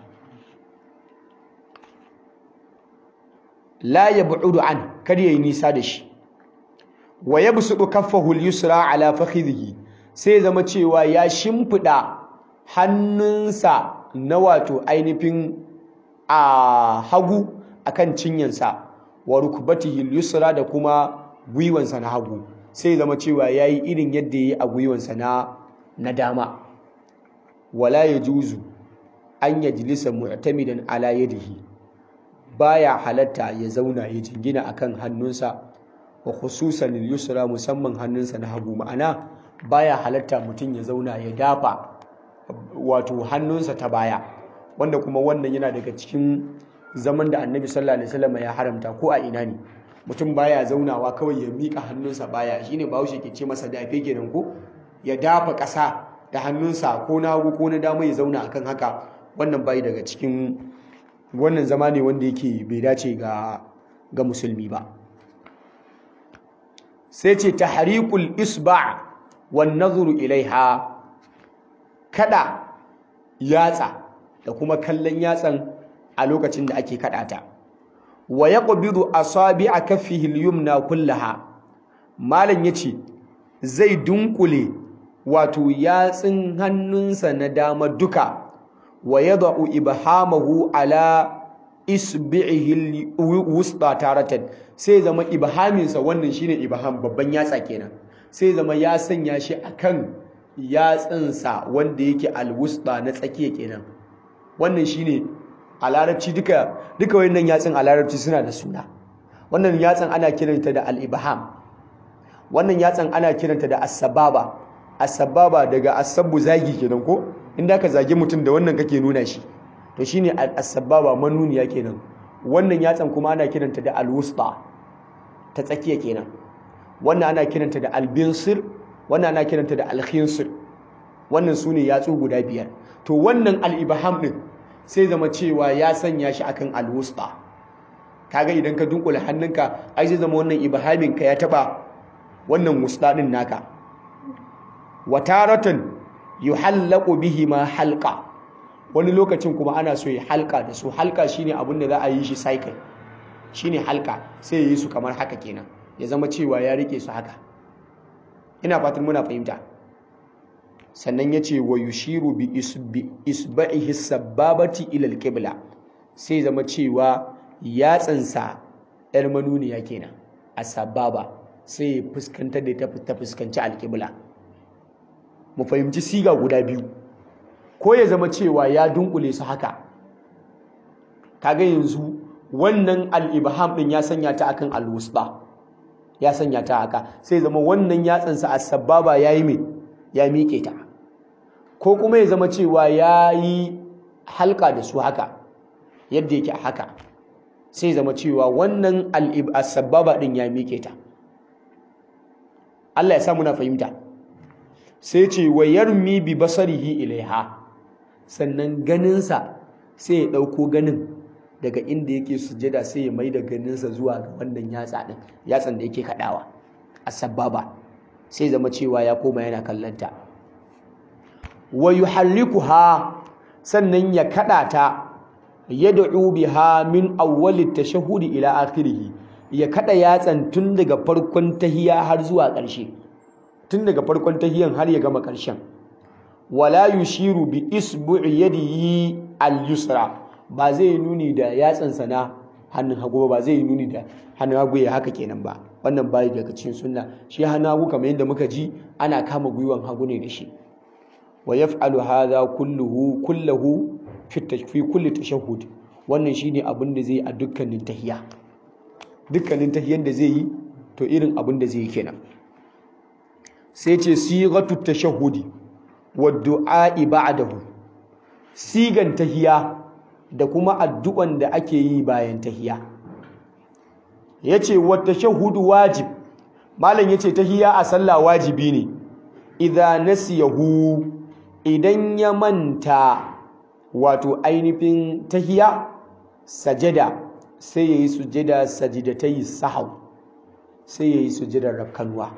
la yab'udu an kar yayi nisa da shi wa yabsudu kaffahu al-yusra ala fakhidhihi sai zama cewa ya shimfida hannunsa na wato ainihin a hagu akan cinyansa wa rukbatihi al-yusra da kuma gwiwansa na hagu sai zama cewa yayi irin yadda yayi a gwiwansa na na dama wala yajuzu an yajlisa mu'tamidan ala yadihi baya halatta ya zauna ya jingina akan hannunsa wa khususan al-yusra musamman hannunsa na hagu ma'ana baya halatta mutum ya zauna ya dafa wato hannunsa ta baya wanda kuma wannan yana daga cikin zaman da annabi sallallahu alaihi wasallam ya haramta ko a ina ne mutum baya zaunawa kawai ya mika hannunsa baya shine bahaushe ke ce masa dafe kenan ko ya dafa ƙasa da hannunsa ko na hagu ko na dama ya zauna akan haka wannan bai daga cikin wannan zama ne wanda yake bai dace ga ga musulmi ba sai ce tahrikul isba' wan nazuru ilaiha kada yatsa da kuma kallon yatsan a lokacin da ake kada ta wa yaqbidu asabi'a kaffihi al-yumna kullaha malam yace zai dunkule wato yatsin hannunsa na dama duka wa yad'u ibhamahu ala isbi'ihi al-wusta taratan sai zama ibhaminsa wannan shine ibham babban yatsa kenan sai zama ya sanya shi akan yatsinsa wanda yake alwusta na tsakiya kenan wannan shine a larabci duka duka wayannan yatsin a larabci suna da suna wannan yatsin ana kiranta da al-ibham wannan yatsin ana kiranta da as-sababa as-sababa daga as-sabbu zagi kenan ko inda ka zagi mutum da wannan kake nuna shi to shine as-sababa manuniya kenan wannan yatsin kuma ana kiranta da al-wusta ta tsakiya kenan wannan ana kiranta da albinsir wannan ana kiranta da alkhinsir wannan su ne yatsu guda biyar to wannan al'ibaham ɗin sai zama cewa ya sanya shi akan alwusta kaga idan ka dunkula hannunka ai zai zama wannan ibahamin ka ya taba wannan wusta ɗin naka wataratan yuhallaqu bihi ma halqa wani lokacin kuma ana so ya halka da su halka shine abin da za a yi shi cycle shine halka sai ya yi su kamar haka kenan ya zama cewa ya rike su haka ina fatan muna fahimta sannan ya ce wa yushiru bi isba'ihi sababati ila alqibla sai zama cewa yatsansa yar manuniya kenan a sababa sai ya fuskantar da ta fuskanci alqibla mu fahimci siga guda biyu ko ya zama cewa ya dunkule su haka kaga yanzu wannan al-ibham din ya sanya ta akan al-wusta ya sanya ta haka sai zama wannan yatsansa a sababa ya yi mai ya miƙe ta ko kuma ya zama cewa ya yi halka da su haka yadda yake haka sai zama cewa wannan sababa ɗin ya miƙe ta Allah ya sa muna fahimta sai ce wa yarmi bi basarihi ilaiha sannan ganinsa sai ya ɗauko ganin daga inda yake sujada sai ya mai da ganinsa zuwa ga wannan yatsa din yatsan da yake kadawa asbaba sai zama cewa ya koma yana kallanta wa yuharrikuha sannan ya kada ta yad'u biha min awwali tashahhudi ila akhirih ya kada yatsan tun daga farkon tahiya har zuwa ƙarshe tun daga farkon tahiyan har ya gama ƙarshen wala yushiru bi isbu'i yadihi al-yusra ba zai nuni da yatsansa na hannun hagu ba zai nuni da hannun hagu ya haka kenan ba wannan bayi daga cikin sunna shi hannun hagu kamar yadda muka ji ana kama gwiwan hagu ne da shi wa yaf'alu hadha kulluhu kulluhu fi fi kulli tashahhud wannan shine abin da zai a dukkanin tahiyya dukkanin tahiyyar da zai yi to irin abin da zai yi kenan sai ce sigatu tashahhudi wa du'a ba'dahu sigan tahiyya da kuma addu'an da ake yi bayan tahiya yace wata shahudu wajib malam yace tahiya a sallah wajibi ne idza nasiyahu idan ya manta wato ainihin tahiya sajada sai yayi sujada sajidatai sahau sai yayi sujadar rakkanwa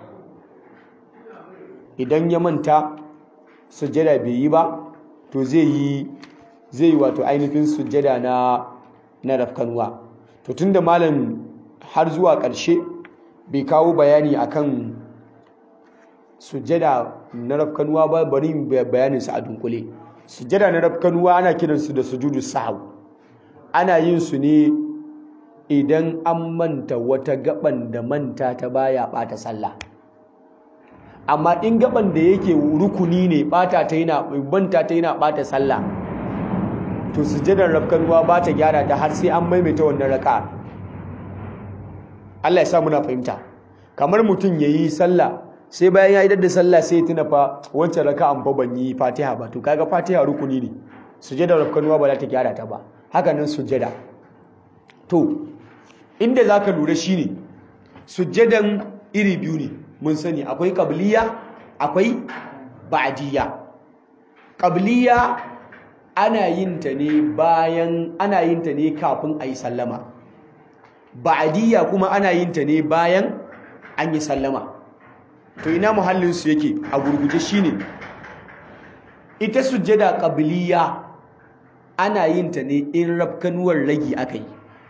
idan ya manta sujada bai yi ba to zai yi zai wato ainihin sujada na na rafkanwa to tunda malam har zuwa ƙarshe bai kawo bayani akan sujada na rafkanuwa ba bari bayanin sa a dunkule sujada na rafkanuwa ana kiransu da sujudu sahau ana yin su ne idan an manta wata gaban da manta ta baya bata sallah amma in gaban da yake rukuni ne bata ta yana banta ta yana bata sallah to sujadar rafkanuwa ba ta gyara ta har sai an maimaita wannan raka'a Allah ya sa muna fahimta kamar mutum yayi sallah sai bayan ya idar da sallah sai ya tuna fa wancan raka'an fa ban yi Fatiha ba to kaga Fatiha rukuni ne sujadar rafkanuwa ba za ta gyara ta ba haka nan sujada to inda zaka lura shine sujadan iri biyu ne mun sani akwai qabliya akwai ba'diyya qabliya ana yin ta ne bayan ana yin ta ne kafin ayi sallama ba'diyya kuma ana yin ta ne bayan an yi sallama to ina muhallin su yake a gurguje shine ita sujjada qabliya ana yin ta ne in rafkanuwar ragi akai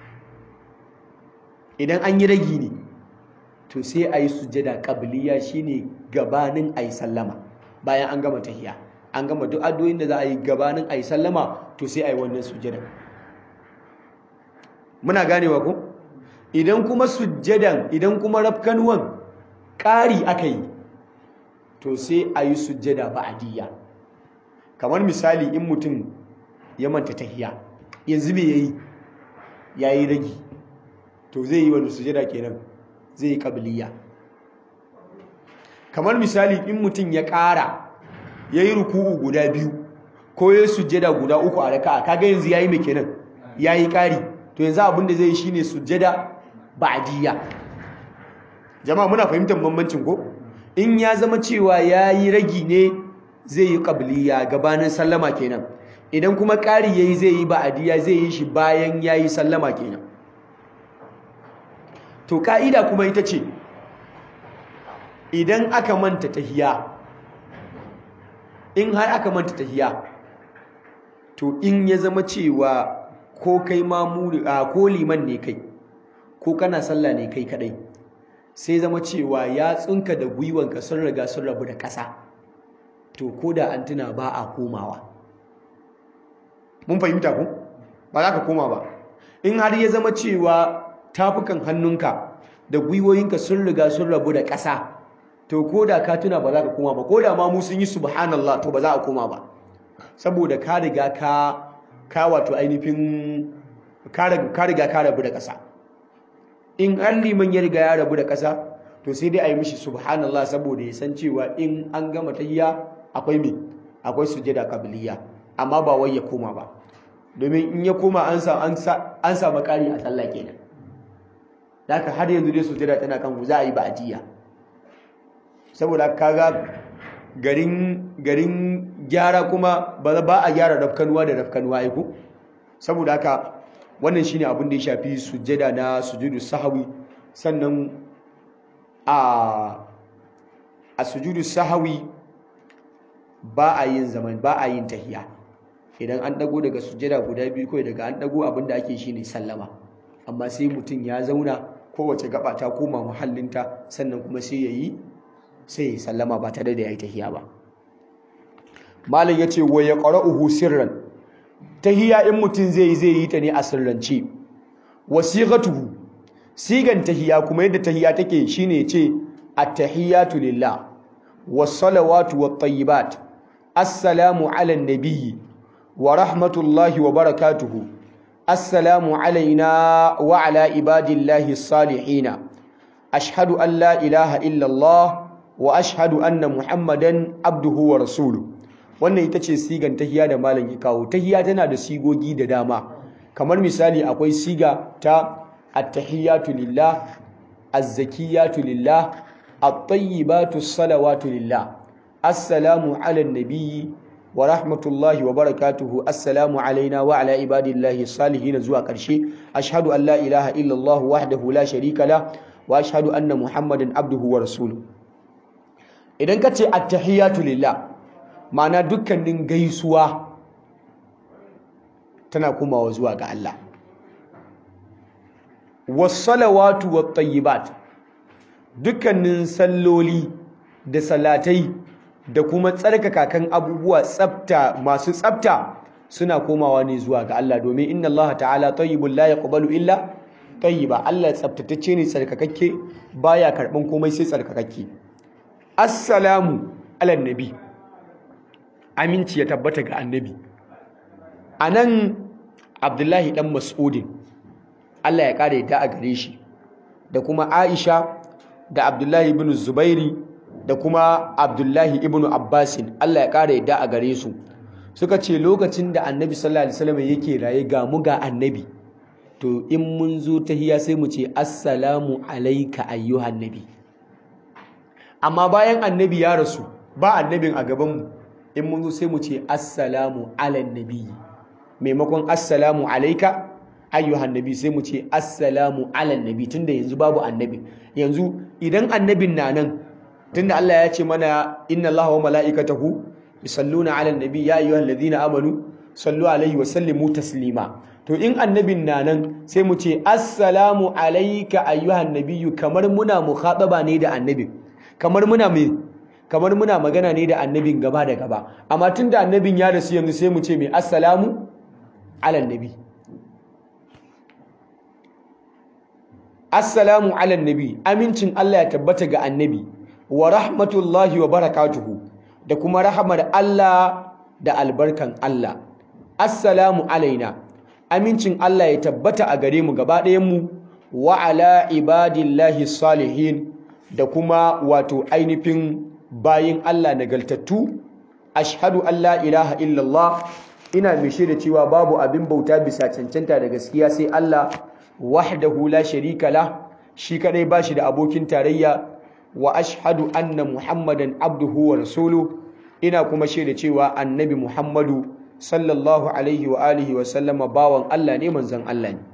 idan an yi ragi ne to sai ayi sujjada qabliya shine gabanin ayi sallama bayan an gama tahiyya an gama duk addu'o'in da za a yi gabanin ayi sallama to sai ayi wannan sujjada muna ganewa ko idan kuma sujjadan idan kuma rafkanuwan ƙari aka yi to sai a yi sujjada ba'adiyya kamar misali in mutum ya manta tahiya yanzu me yayi yayi ragi to zai yi wani sujjada kenan zai yi qabliya kamar misali in mutum ya ƙara yayi ruku'u guda biyu ko yayi sujjada guda uku a raka'a kaga yanzu yayi me kenan yayi ƙari to yanzu abin da zai yi shine sujjada ba'diyya jama'a muna fahimtar bambancin ko in ya zama cewa yayi ragi ne zai yi qabliya gabanin sallama kenan idan kuma ƙari yayi zai yi ba'diyya zai yi shi bayan yayi sallama kenan to ka'ida kuma ita ce idan aka manta tahiya in har aka manta tahiya to in ya zama cewa ko kai mamuri ko liman ne kai ko kana sallah ne kai kadai sai zama cewa ya tsinka da gwiwanka sun riga sun rabu da ƙasa to ko da an tuna ba a komawa mun fahimta ku ba za ka koma ba in har ya zama cewa tafukan hannunka da gwiwoyinka sun riga sun rabu da ƙasa to ko da ka tuna ba za ka koma ba ko da ma mu sun yi subhanallah to ba za a koma ba saboda ka riga ka ka wato ainihin ka riga ka rabu da ƙasa in an liman ya riga ya rabu da ƙasa to sai dai a yi mishi subhanallah saboda ya san cewa in an gama tahiyya akwai me akwai sujada kabiliya amma ba wai ya koma ba domin in ya koma an sa an sa an samu ƙari a sallah kenan haka har yanzu dai sujada tana kan ku za a yi ba'diyya saboda kaga garin garin gyara kuma ba ba a gyara rafkanuwa da rafkanuwa ai ko saboda haka wannan shine abin da ya shafi sujjada na sujudu sahawi sannan a a sujudu sahawi ba a yin zaman ba a yin tahiya idan an dago daga sujjada guda biyu kai daga an dago abin da ake shine sallama amma sai mutum ya zauna kowace gaba ta koma muhallinta sannan kuma sai yayi sai ya sallama ba tare da yayi tahiya ba malam yace wa yaqra'uhu sirran tahiya in mutum zai yi zai yi ta ne a sirrance wasiqatuhu sigan tahiya kuma yadda tahiya take shine ce at-tahiyatu lillah was-salawatu wat-tayyibat assalamu ala an-nabiyyi wa rahmatullahi wa barakatuhu assalamu alaina wa ala ibadillahi as-salihin ashhadu an la ilaha illa Allah wa ashhadu anna muhammadan abduhu wa rasuluhu wannan ita ce sigan tahiya da malam ya kawo tahiya tana da sigogi da dama kamar misali akwai siga ta at-tahiyatu lillah az-zakiyatu lillah at-tayyibatu salawatu lillah assalamu ala nabiyyi wa rahmatullahi wa barakatuhu assalamu alaina wa ala ibadillahi salihin zuwa karshe ashhadu an la ilaha illallah wahdahu la sharika la wa ashhadu anna muhammadan abduhu wa rasuluhu idan ka ce attahiyatu lillah ma'ana dukkanin gaisuwa tana komawa zuwa ga Allah wassalawatu wattayyibat dukkanin salloli da salatai da kuma tsarkaka kan abubuwa tsafta masu tsafta suna komawa ne zuwa ga Allah domin inna Allah ta'ala tayyibul la yaqbalu illa tayyiba Allah tsaftatacce ne tsarkakakke baya karban komai sai tsarkakakke assalamu ala nabi aminci ya tabbata ga annabi anan Abdullahi dan Mas'udin Allah ya kare ta a gare shi da kuma Aisha da Abdullahi ibn Zubairi da kuma Abdullahi ibn Abbasin Allah ya kare ta a gare su suka ce lokacin da Annabi sallallahu alaihi wasallam yake raye ga mu ga Annabi to in mun zo tahiya sai mu ce assalamu alayka ayyuhan nabi amma bayan Annabi ya rasu ba annabin a gaban mu in mun zo sai mu ce assalamu alan nabi maimakon assalamu alayka ayyuhan nabi sai mu ce assalamu ala nabi tunda yanzu babu annabi yanzu idan annabin na nan tunda Allah ya ce mana inna Allaha wa mala'ikatahu yusalluna ala nabi ya ayyuhal ladhina amanu sallu alaihi wa sallimu taslima to in annabin na nan sai mu ce assalamu alayka ayyuhan nabiyyu kamar muna mukhataba ne da annabin kamar muna me kamar muna magana ne da annabin gaba da gaba amma tunda annabin ya rasu yanzu sai mu ce me assalamu ala nabi assalamu ala nabi amincin Allah ya tabbata ga annabi wa rahmatullahi wa barakatuhu da kuma rahamar Allah da albarkan Allah assalamu alaina amincin Allah ya tabbata a gare mu gaba ɗayan mu wa ala ibadillahi salihin da kuma wato ainihin bayin Allah nagaltattu ashhadu an la ilaha illallah ina mai shaida cewa babu abin bauta bisa cancanta da gaskiya sai Allah wahdahu la sharika la shi kadai bashi da abokin tarayya wa ashhadu anna muhammadan abduhu wa rasuluhu ina kuma shaida cewa annabi muhammadu sallallahu alaihi wa alihi wa sallama bawan Allah ne manzon Allah ne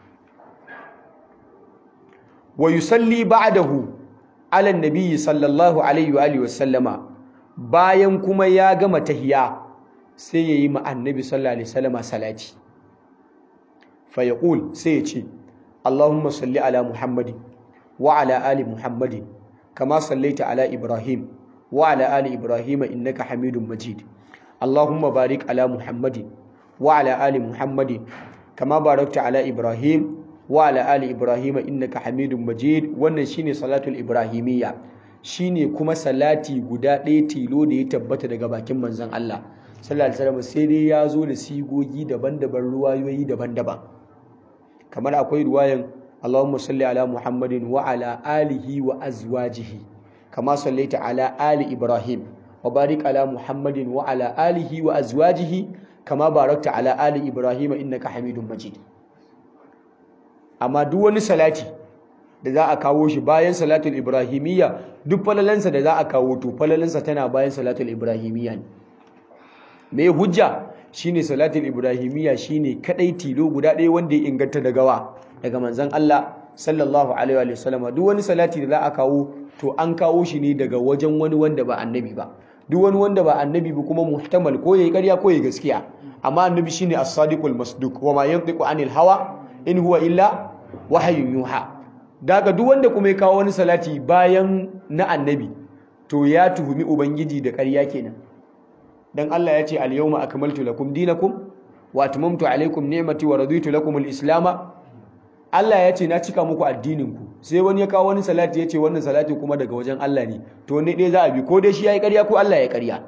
wa yusalli ba'dahu ala nabiyyi sallallahu alaihi wa alihi wa sallama bayan kuma ya gama tahiya sai yayi ma annabi sallallahu alaihi wa sallama salati fayaqul sai ya ce Allahumma salli ala Muhammadin wa ala ali Muhammadin kama sallaita ala Ibrahim wa ala ali Ibrahim innaka Hamidum Majid Allahumma barik ala Muhammadin wa ala ali Muhammadin kama barakta ala Ibrahim wa ala ali Ibrahim innaka Hamidum Majid wannan shine salatul ibrahimiyya shine kuma salati guda ɗaya tilo da ya tabbata daga bakin manzon Allah sallallahu alaihi wasallam sai dai ya zo da sigogi daban-daban ruwayoyi daban-daban kamar akwai ruwayan Allahumma salli ala Muhammadin wa ala alihi wa azwajihi kama sallaita ala ali Ibrahim wa barik ala Muhammadin wa ala alihi wa azwajihi kama barakta ala ali Ibrahim innaka Hamidum Majid amma duk wani salati da za a kawo shi bayan salatul ibrahimiyya duk falalansa da za a kawo to falalansa tana bayan salatul ibrahimiyya ne me hujja shine salatul ibrahimiyya shine kadai tilo guda ɗaya wanda ya inganta daga wa daga manzon Allah sallallahu alaihi wa sallam duk wani salati da za a kawo to an kawo shi ne daga wajen wani wanda ba annabi ba duk wani wanda ba annabi ba kuma muhtamal ko yayi ƙarya ko yayi gaskiya amma annabi shine as-sadiqul masduq wa ma yantiqu anil hawa in huwa illa wahyun yuha daga duk wanda kuma ya kawo wani salati bayan na annabi to ya tuhumi ubangiji da ƙarya kenan dan Allah ya ce al-yawma akmaltu lakum dinakum wa atmamtu alaykum ni'mati wa raditu lakum al-islam Allah ya ce na cika muku addinin ku sai wani ya kawo wani salati ya ce wannan salati kuma daga wajen Allah ne to ne dai za a bi ko dai shi yayi ƙarya ko Allah ya ƙarya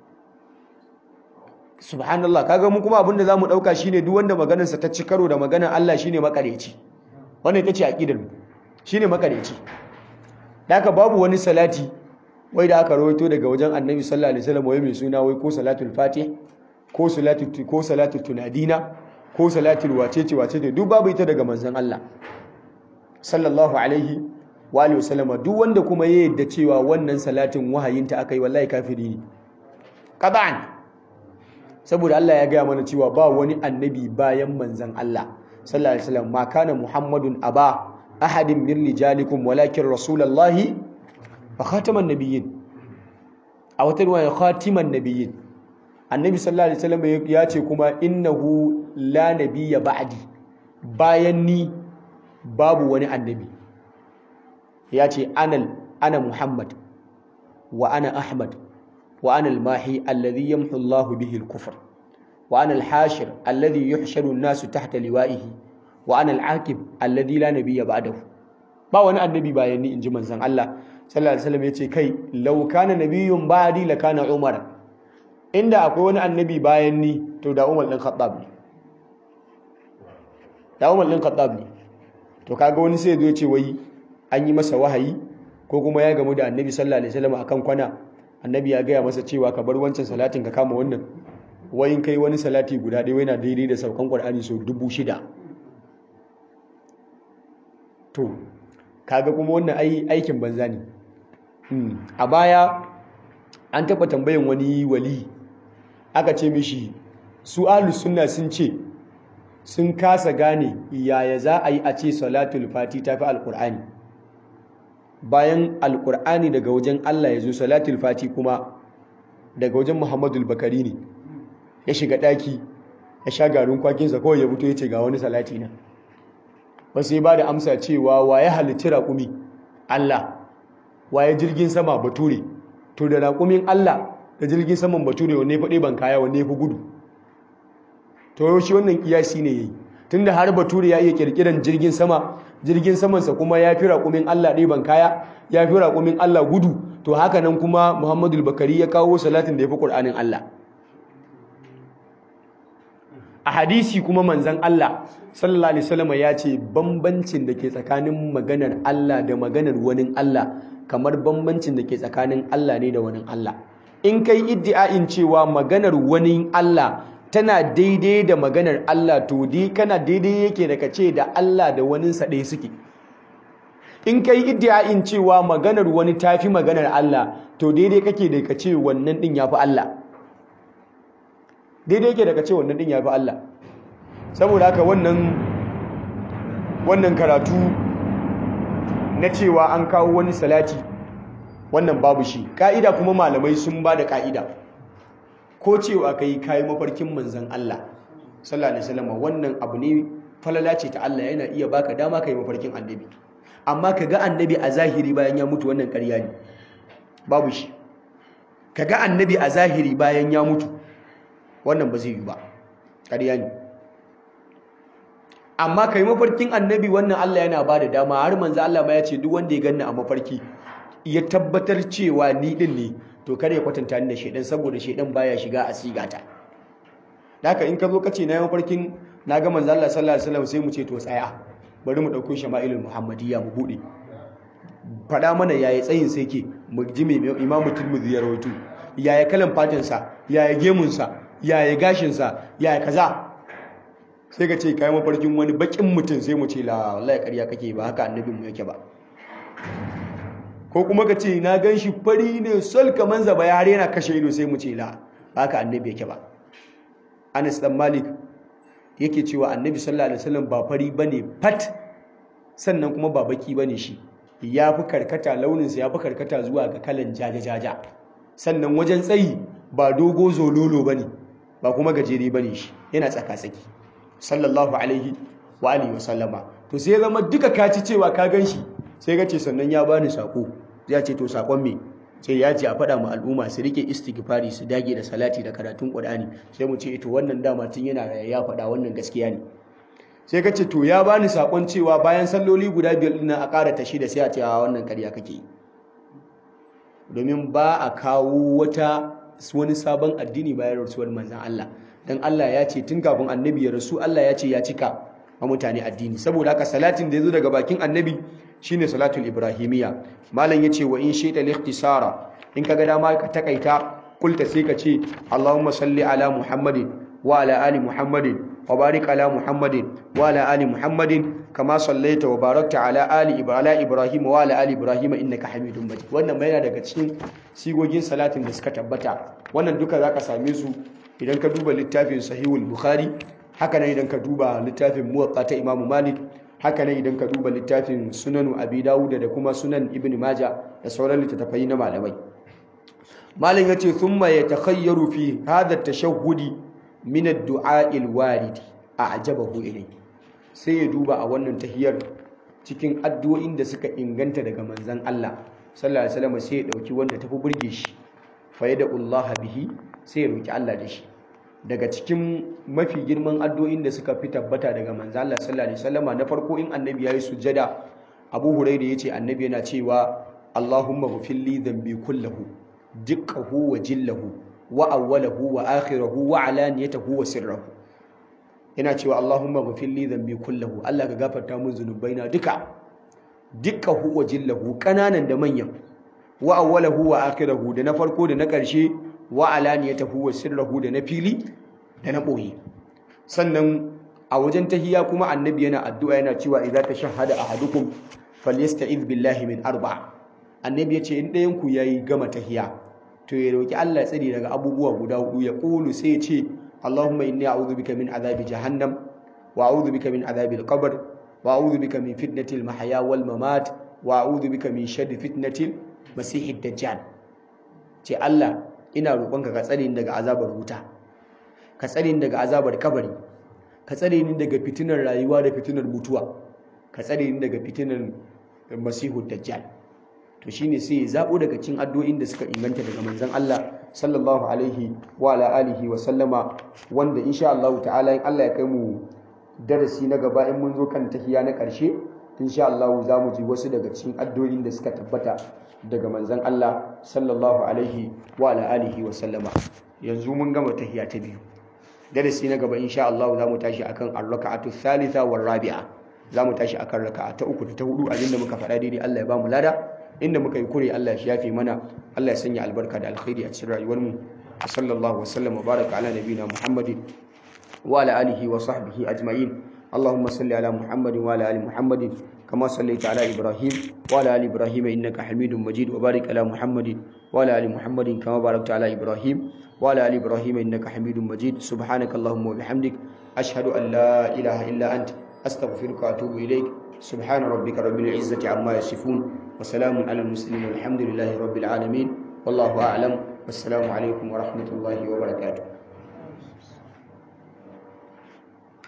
subhanallah kaga mu kuma abinda zamu dauka shine duk wanda maganar sa ta ci karo da maganar Allah shine makareci wannan ita ce aqidar mu shine makareci daka babu wani salati wai da aka rawaito daga wajen Annabi sallallahu alaihi wasallam wai mai suna wai ko salatul fatih ko salatul ko salatul tunadina ko salatul wacece wacece duk babu ita daga manzon Allah sallallahu alaihi wa alihi wasallama duk wanda kuma ya yadda cewa wannan salatin wahayinta aka yi wallahi kafiri ne qad'an saboda Allah ya gaya mana cewa ba wani annabi bayan manzon Allah sallallahu alaihi wasallam ma kana muhammadun aba ahadin min rijalikum walakin rasulullahi wa khataman nabiyyin a wata riwaya khatiman nabiyyin annabi sallallahu alaihi wasallam ya ce kuma innahu la nabiyya ba'di bayan ni babu wani annabi ya ce anal ana muhammad wa ana ahmad wa ana al-mahi alladhi yamhu Allahu bihi al-kufr wa ana al-hashir alladhi yuhsharu an-nasu tahta liwa'ihi wa ana al-aqib alladhi la nabiyya ba'dahu ba wani annabi bayan ni inji manzon Allah sallallahu alaihi wasallam yace kai law kana nabiyyun ba'di la kana umar inda akwai wani annabi bayan ni to da umar din khattab ne da umar din khattab ne to kaga wani sai ya zo ce wai an yi masa wahayi ko kuma ya gamu da annabi sallallahu alaihi wasallam akan kwana annabi ya gaya masa cewa ka bar wancan salatin ka kama wannan wayin kai wani salati guda ɗaya yana daidai da saukan qur'ani so dubu shida to kaga kuma wannan ai aikin banza ne a baya an taɓa tambayan wani wali aka ce mishi su ahlus sunna sun ce sun kasa gane yaya za a yi a ce salatul fati tafi alqur'ani bayan alkur'ani daga wajen Allah ya zo salatul fati kuma daga wajen muhammadul bakari ne ya shiga ɗaki ya sha garin kwakinsa kawai ya fito ya ce ga wani salati na ba sai ba da amsa cewa wa ya halitti raƙumi Allah wa ya jirgin sama bature to da raƙumin Allah da jirgin saman bature wanne faɗi ban kaya wanne fi gudu to yau shi wannan kiyasi ne yayi tunda har bature ya iya kirkiran jirgin sama jirgin samansa kuma ya fi raƙumin Allah ɗiban kaya ya fi raƙumin Allah gudu to haka nan kuma Muhammadu Bakari ya kawo salatin da ya fi ƙur'anin Allah a hadisi kuma manzan Allah sallallahu alaihi wasallam ya ce bambancin da ke tsakanin maganar Allah da maganar wani Allah kamar bambancin da ke tsakanin Allah ne da wani Allah in kai iddia'in cewa maganar wani Allah tana daidai da maganar Allah to dai kana daidai yake da kace da Allah da wani sa ɗaya suke in kai iddia'in cewa maganar wani tafi maganar Allah to daidai kake da kace wannan din yafi Allah daidai yake da kace wannan din yafi Allah saboda haka wannan wannan karatu na cewa an kawo wani salati wannan babu shi ka'ida kuma malamai sun ba da ka'ida ko cewa kai kayi mafarkin manzan Allah sallallahu alaihi wasallam wannan abu ne falala ce ta Allah yana iya baka dama kai mafarkin annabi amma kaga annabi a zahiri bayan ya mutu wannan ƙarya ne babu shi kaga annabi a zahiri bayan ya mutu wannan ba zai yi ba ƙarya ne amma kai mafarkin annabi wannan Allah yana ba da dama har manzo Allah ma ya ce duk wanda ya ganni a mafarki ya tabbatar cewa ni din ne to kar ya kwatanta ni da shedan saboda shedan baya shiga a sigata haka in ka zo ka ce na yi mafarkin na ga manzo Allah sallallahu alaihi wasallam sai mu ce to tsaya bari mu dauko shama'ilul muhammadiyya mu bude fada mana yayi tsayin sai ke mu ji me imamu tirmidhi ya rawaito yaya kalan fatin sa yaya gemun sa yaya gashin sa yaya kaza sai ka ce kai mafarkin wani bakin mutum sai mu ce la wallahi ƙarya kake ba haka annabin mu yake ba ko kuma ka ce na gan shi fari ne sol kaman zaba ya har yana kashe ido sai mu ce la ba haka annabi yake ba Anas dan Malik yake cewa annabi sallallahu alaihi wasallam ba fari bane fat sannan kuma ba baki bane shi ya fi karkata launinsa ya fi karkata zuwa ga kalan jaja-jaja sannan wajen tsayi ba dogo zololo bane ba kuma gajere bane shi yana tsaka-tsaki sallallahu alaihi wa alihi wa sallama to sai ya zama duka kaci cewa ka gan shi sai ka ce sannan ya bani sako ya ce to sakon me sai ya ce a faɗa ma al'umma su rike istighfari su dage da salati da karatun Qur'ani sai mu ce ito wannan dama tun yana ya faɗa wannan gaskiya ne sai ka ce to ya bani sakon cewa bayan salloli guda biyar din a ƙara ta shida sai a ce a wannan ƙarya kake yi domin ba a kawo wata wani sabon addini bayan rasuwar manzon Allah dan Allah ya ce tun kafin annabi ya rasu Allah ya ce ya cika ma mutane addini saboda haka salatin da ya zo daga bakin annabi shine salatul ibrahimiyya malam yace wa in shaita al-ikhtisara in kaga dama ka takaita kulta sai ka ce Allahumma salli ala Muhammadin wa ala ali Muhammadin وبارك على محمد وعلى آل محمد كما صليت وباركت على آل على إبراهيم وعلى آل إبراهيم إنك حميد مجيد wannan mai daga cikin sigogin salatin da suka tabbata wannan duka zaka same su idan ka duba littafin sahihul bukhari haka nan idan ka duba littafin muwatta ta imamu malik haka nan idan ka duba littafin sunanu abi dawud da kuma sunan ibn maja da sauran littattafai na malamai malam yace thumma yatakhayyaru fi hadha at-tashahhudi min ad-du'a al-warid a'jabahu ilayhi sai ya duba a wannan tahiyar cikin addu'o'in da suka inganta daga manzon Allah sallallahu alaihi wasallam sai ya dauki wanda tafi burge shi fa yad'ullaha bihi sai ya roki Allah da shi daga cikin mafi girman addu'o'in da suka fi tabbata daga manzon Allah sallallahu alaihi wasallama na farko in annabi yayi sujjada Abu Hurairah yace annabi yana cewa Allahumma ghfir li dhanbi kullahu dukkahu wa jillahu wa awwalahu wa akhirahu wa alaniyatahu wa sirrahu yana cewa Allahumma ghfir li dhanbi kullahu Allah ka gafarta min zunubaina duka dukkahu wa jillahu kananan da manyan wa awwalahu wa akhirahu da na farko da na karshe wa alaniyatahu wa sirrahu da na fili da na boye sannan a wajen tahiyya kuma annabi yana addu'a yana cewa idza tashahhada ahadukum falyasta'iz billahi min arba'a annabi yace in ɗayan ku yayi gama tahiyya to ya roki Allah ya tsare daga abubuwa guda hudu ya kulu sai ya ce Allahumma inni a'udhu bika min adhabi jahannam wa a'udhu bika min adhabi al-qabr wa a'udhu bika min fitnati al-mahya wal mamat wa a'udhu bika min sharri fitnati al-masih ad-dajjal ce Allah ina roƙonka ka tsare ni daga azabar wuta ka tsare ni daga azabar kabari ka tsare ni daga fitinar rayuwa da fitinar mutuwa ka tsare ni daga fitinar masihu dajjal to shine sai ya zabo daga cikin addu'o'in da suka inganta daga manzon Allah sallallahu alaihi wa ala alihi wa sallama wanda insha Allah ta'ala in Allah ya kai mu darasi na gaba in mun zo kan tahiya na ƙarshe insha Allah za mu ji wasu daga cikin addu'o'in da suka tabbata daga manzon Allah sallallahu alaihi wa ala alihi wa sallama yanzu mun gama tahiya ta biyu darasi na gaba insha Allah za mu tashi akan ar-raka'atu thalitha war rabi'a za mu tashi akan raka'a ta uku da ta hudu abinda muka faɗa daidai Allah ya ba mu lada inda muka yi kure Allah ya shafe mana Allah ya sanya albarka da alkhairi a cikin rayuwar mu sallallahu wasallam wa baraka ala nabiyina muhammadin wa ala alihi wa sahbihi ajma'in اللهم صل على محمد وعلى ال محمد كما صليت على ابراهيم وعلى ال ابراهيم انك حميد مجيد وبارك على محمد وعلى ال محمد كما باركت على ابراهيم وعلى ال ابراهيم انك حميد مجيد سبحانك اللهم وبحمدك اشهد ان لا اله الا انت استغفرك واتوب اليك سبحان ربك رب العزه عما يصفون وسلام على المسلمين والحمد لله رب العالمين والله اعلم والسلام عليكم ورحمه الله وبركاته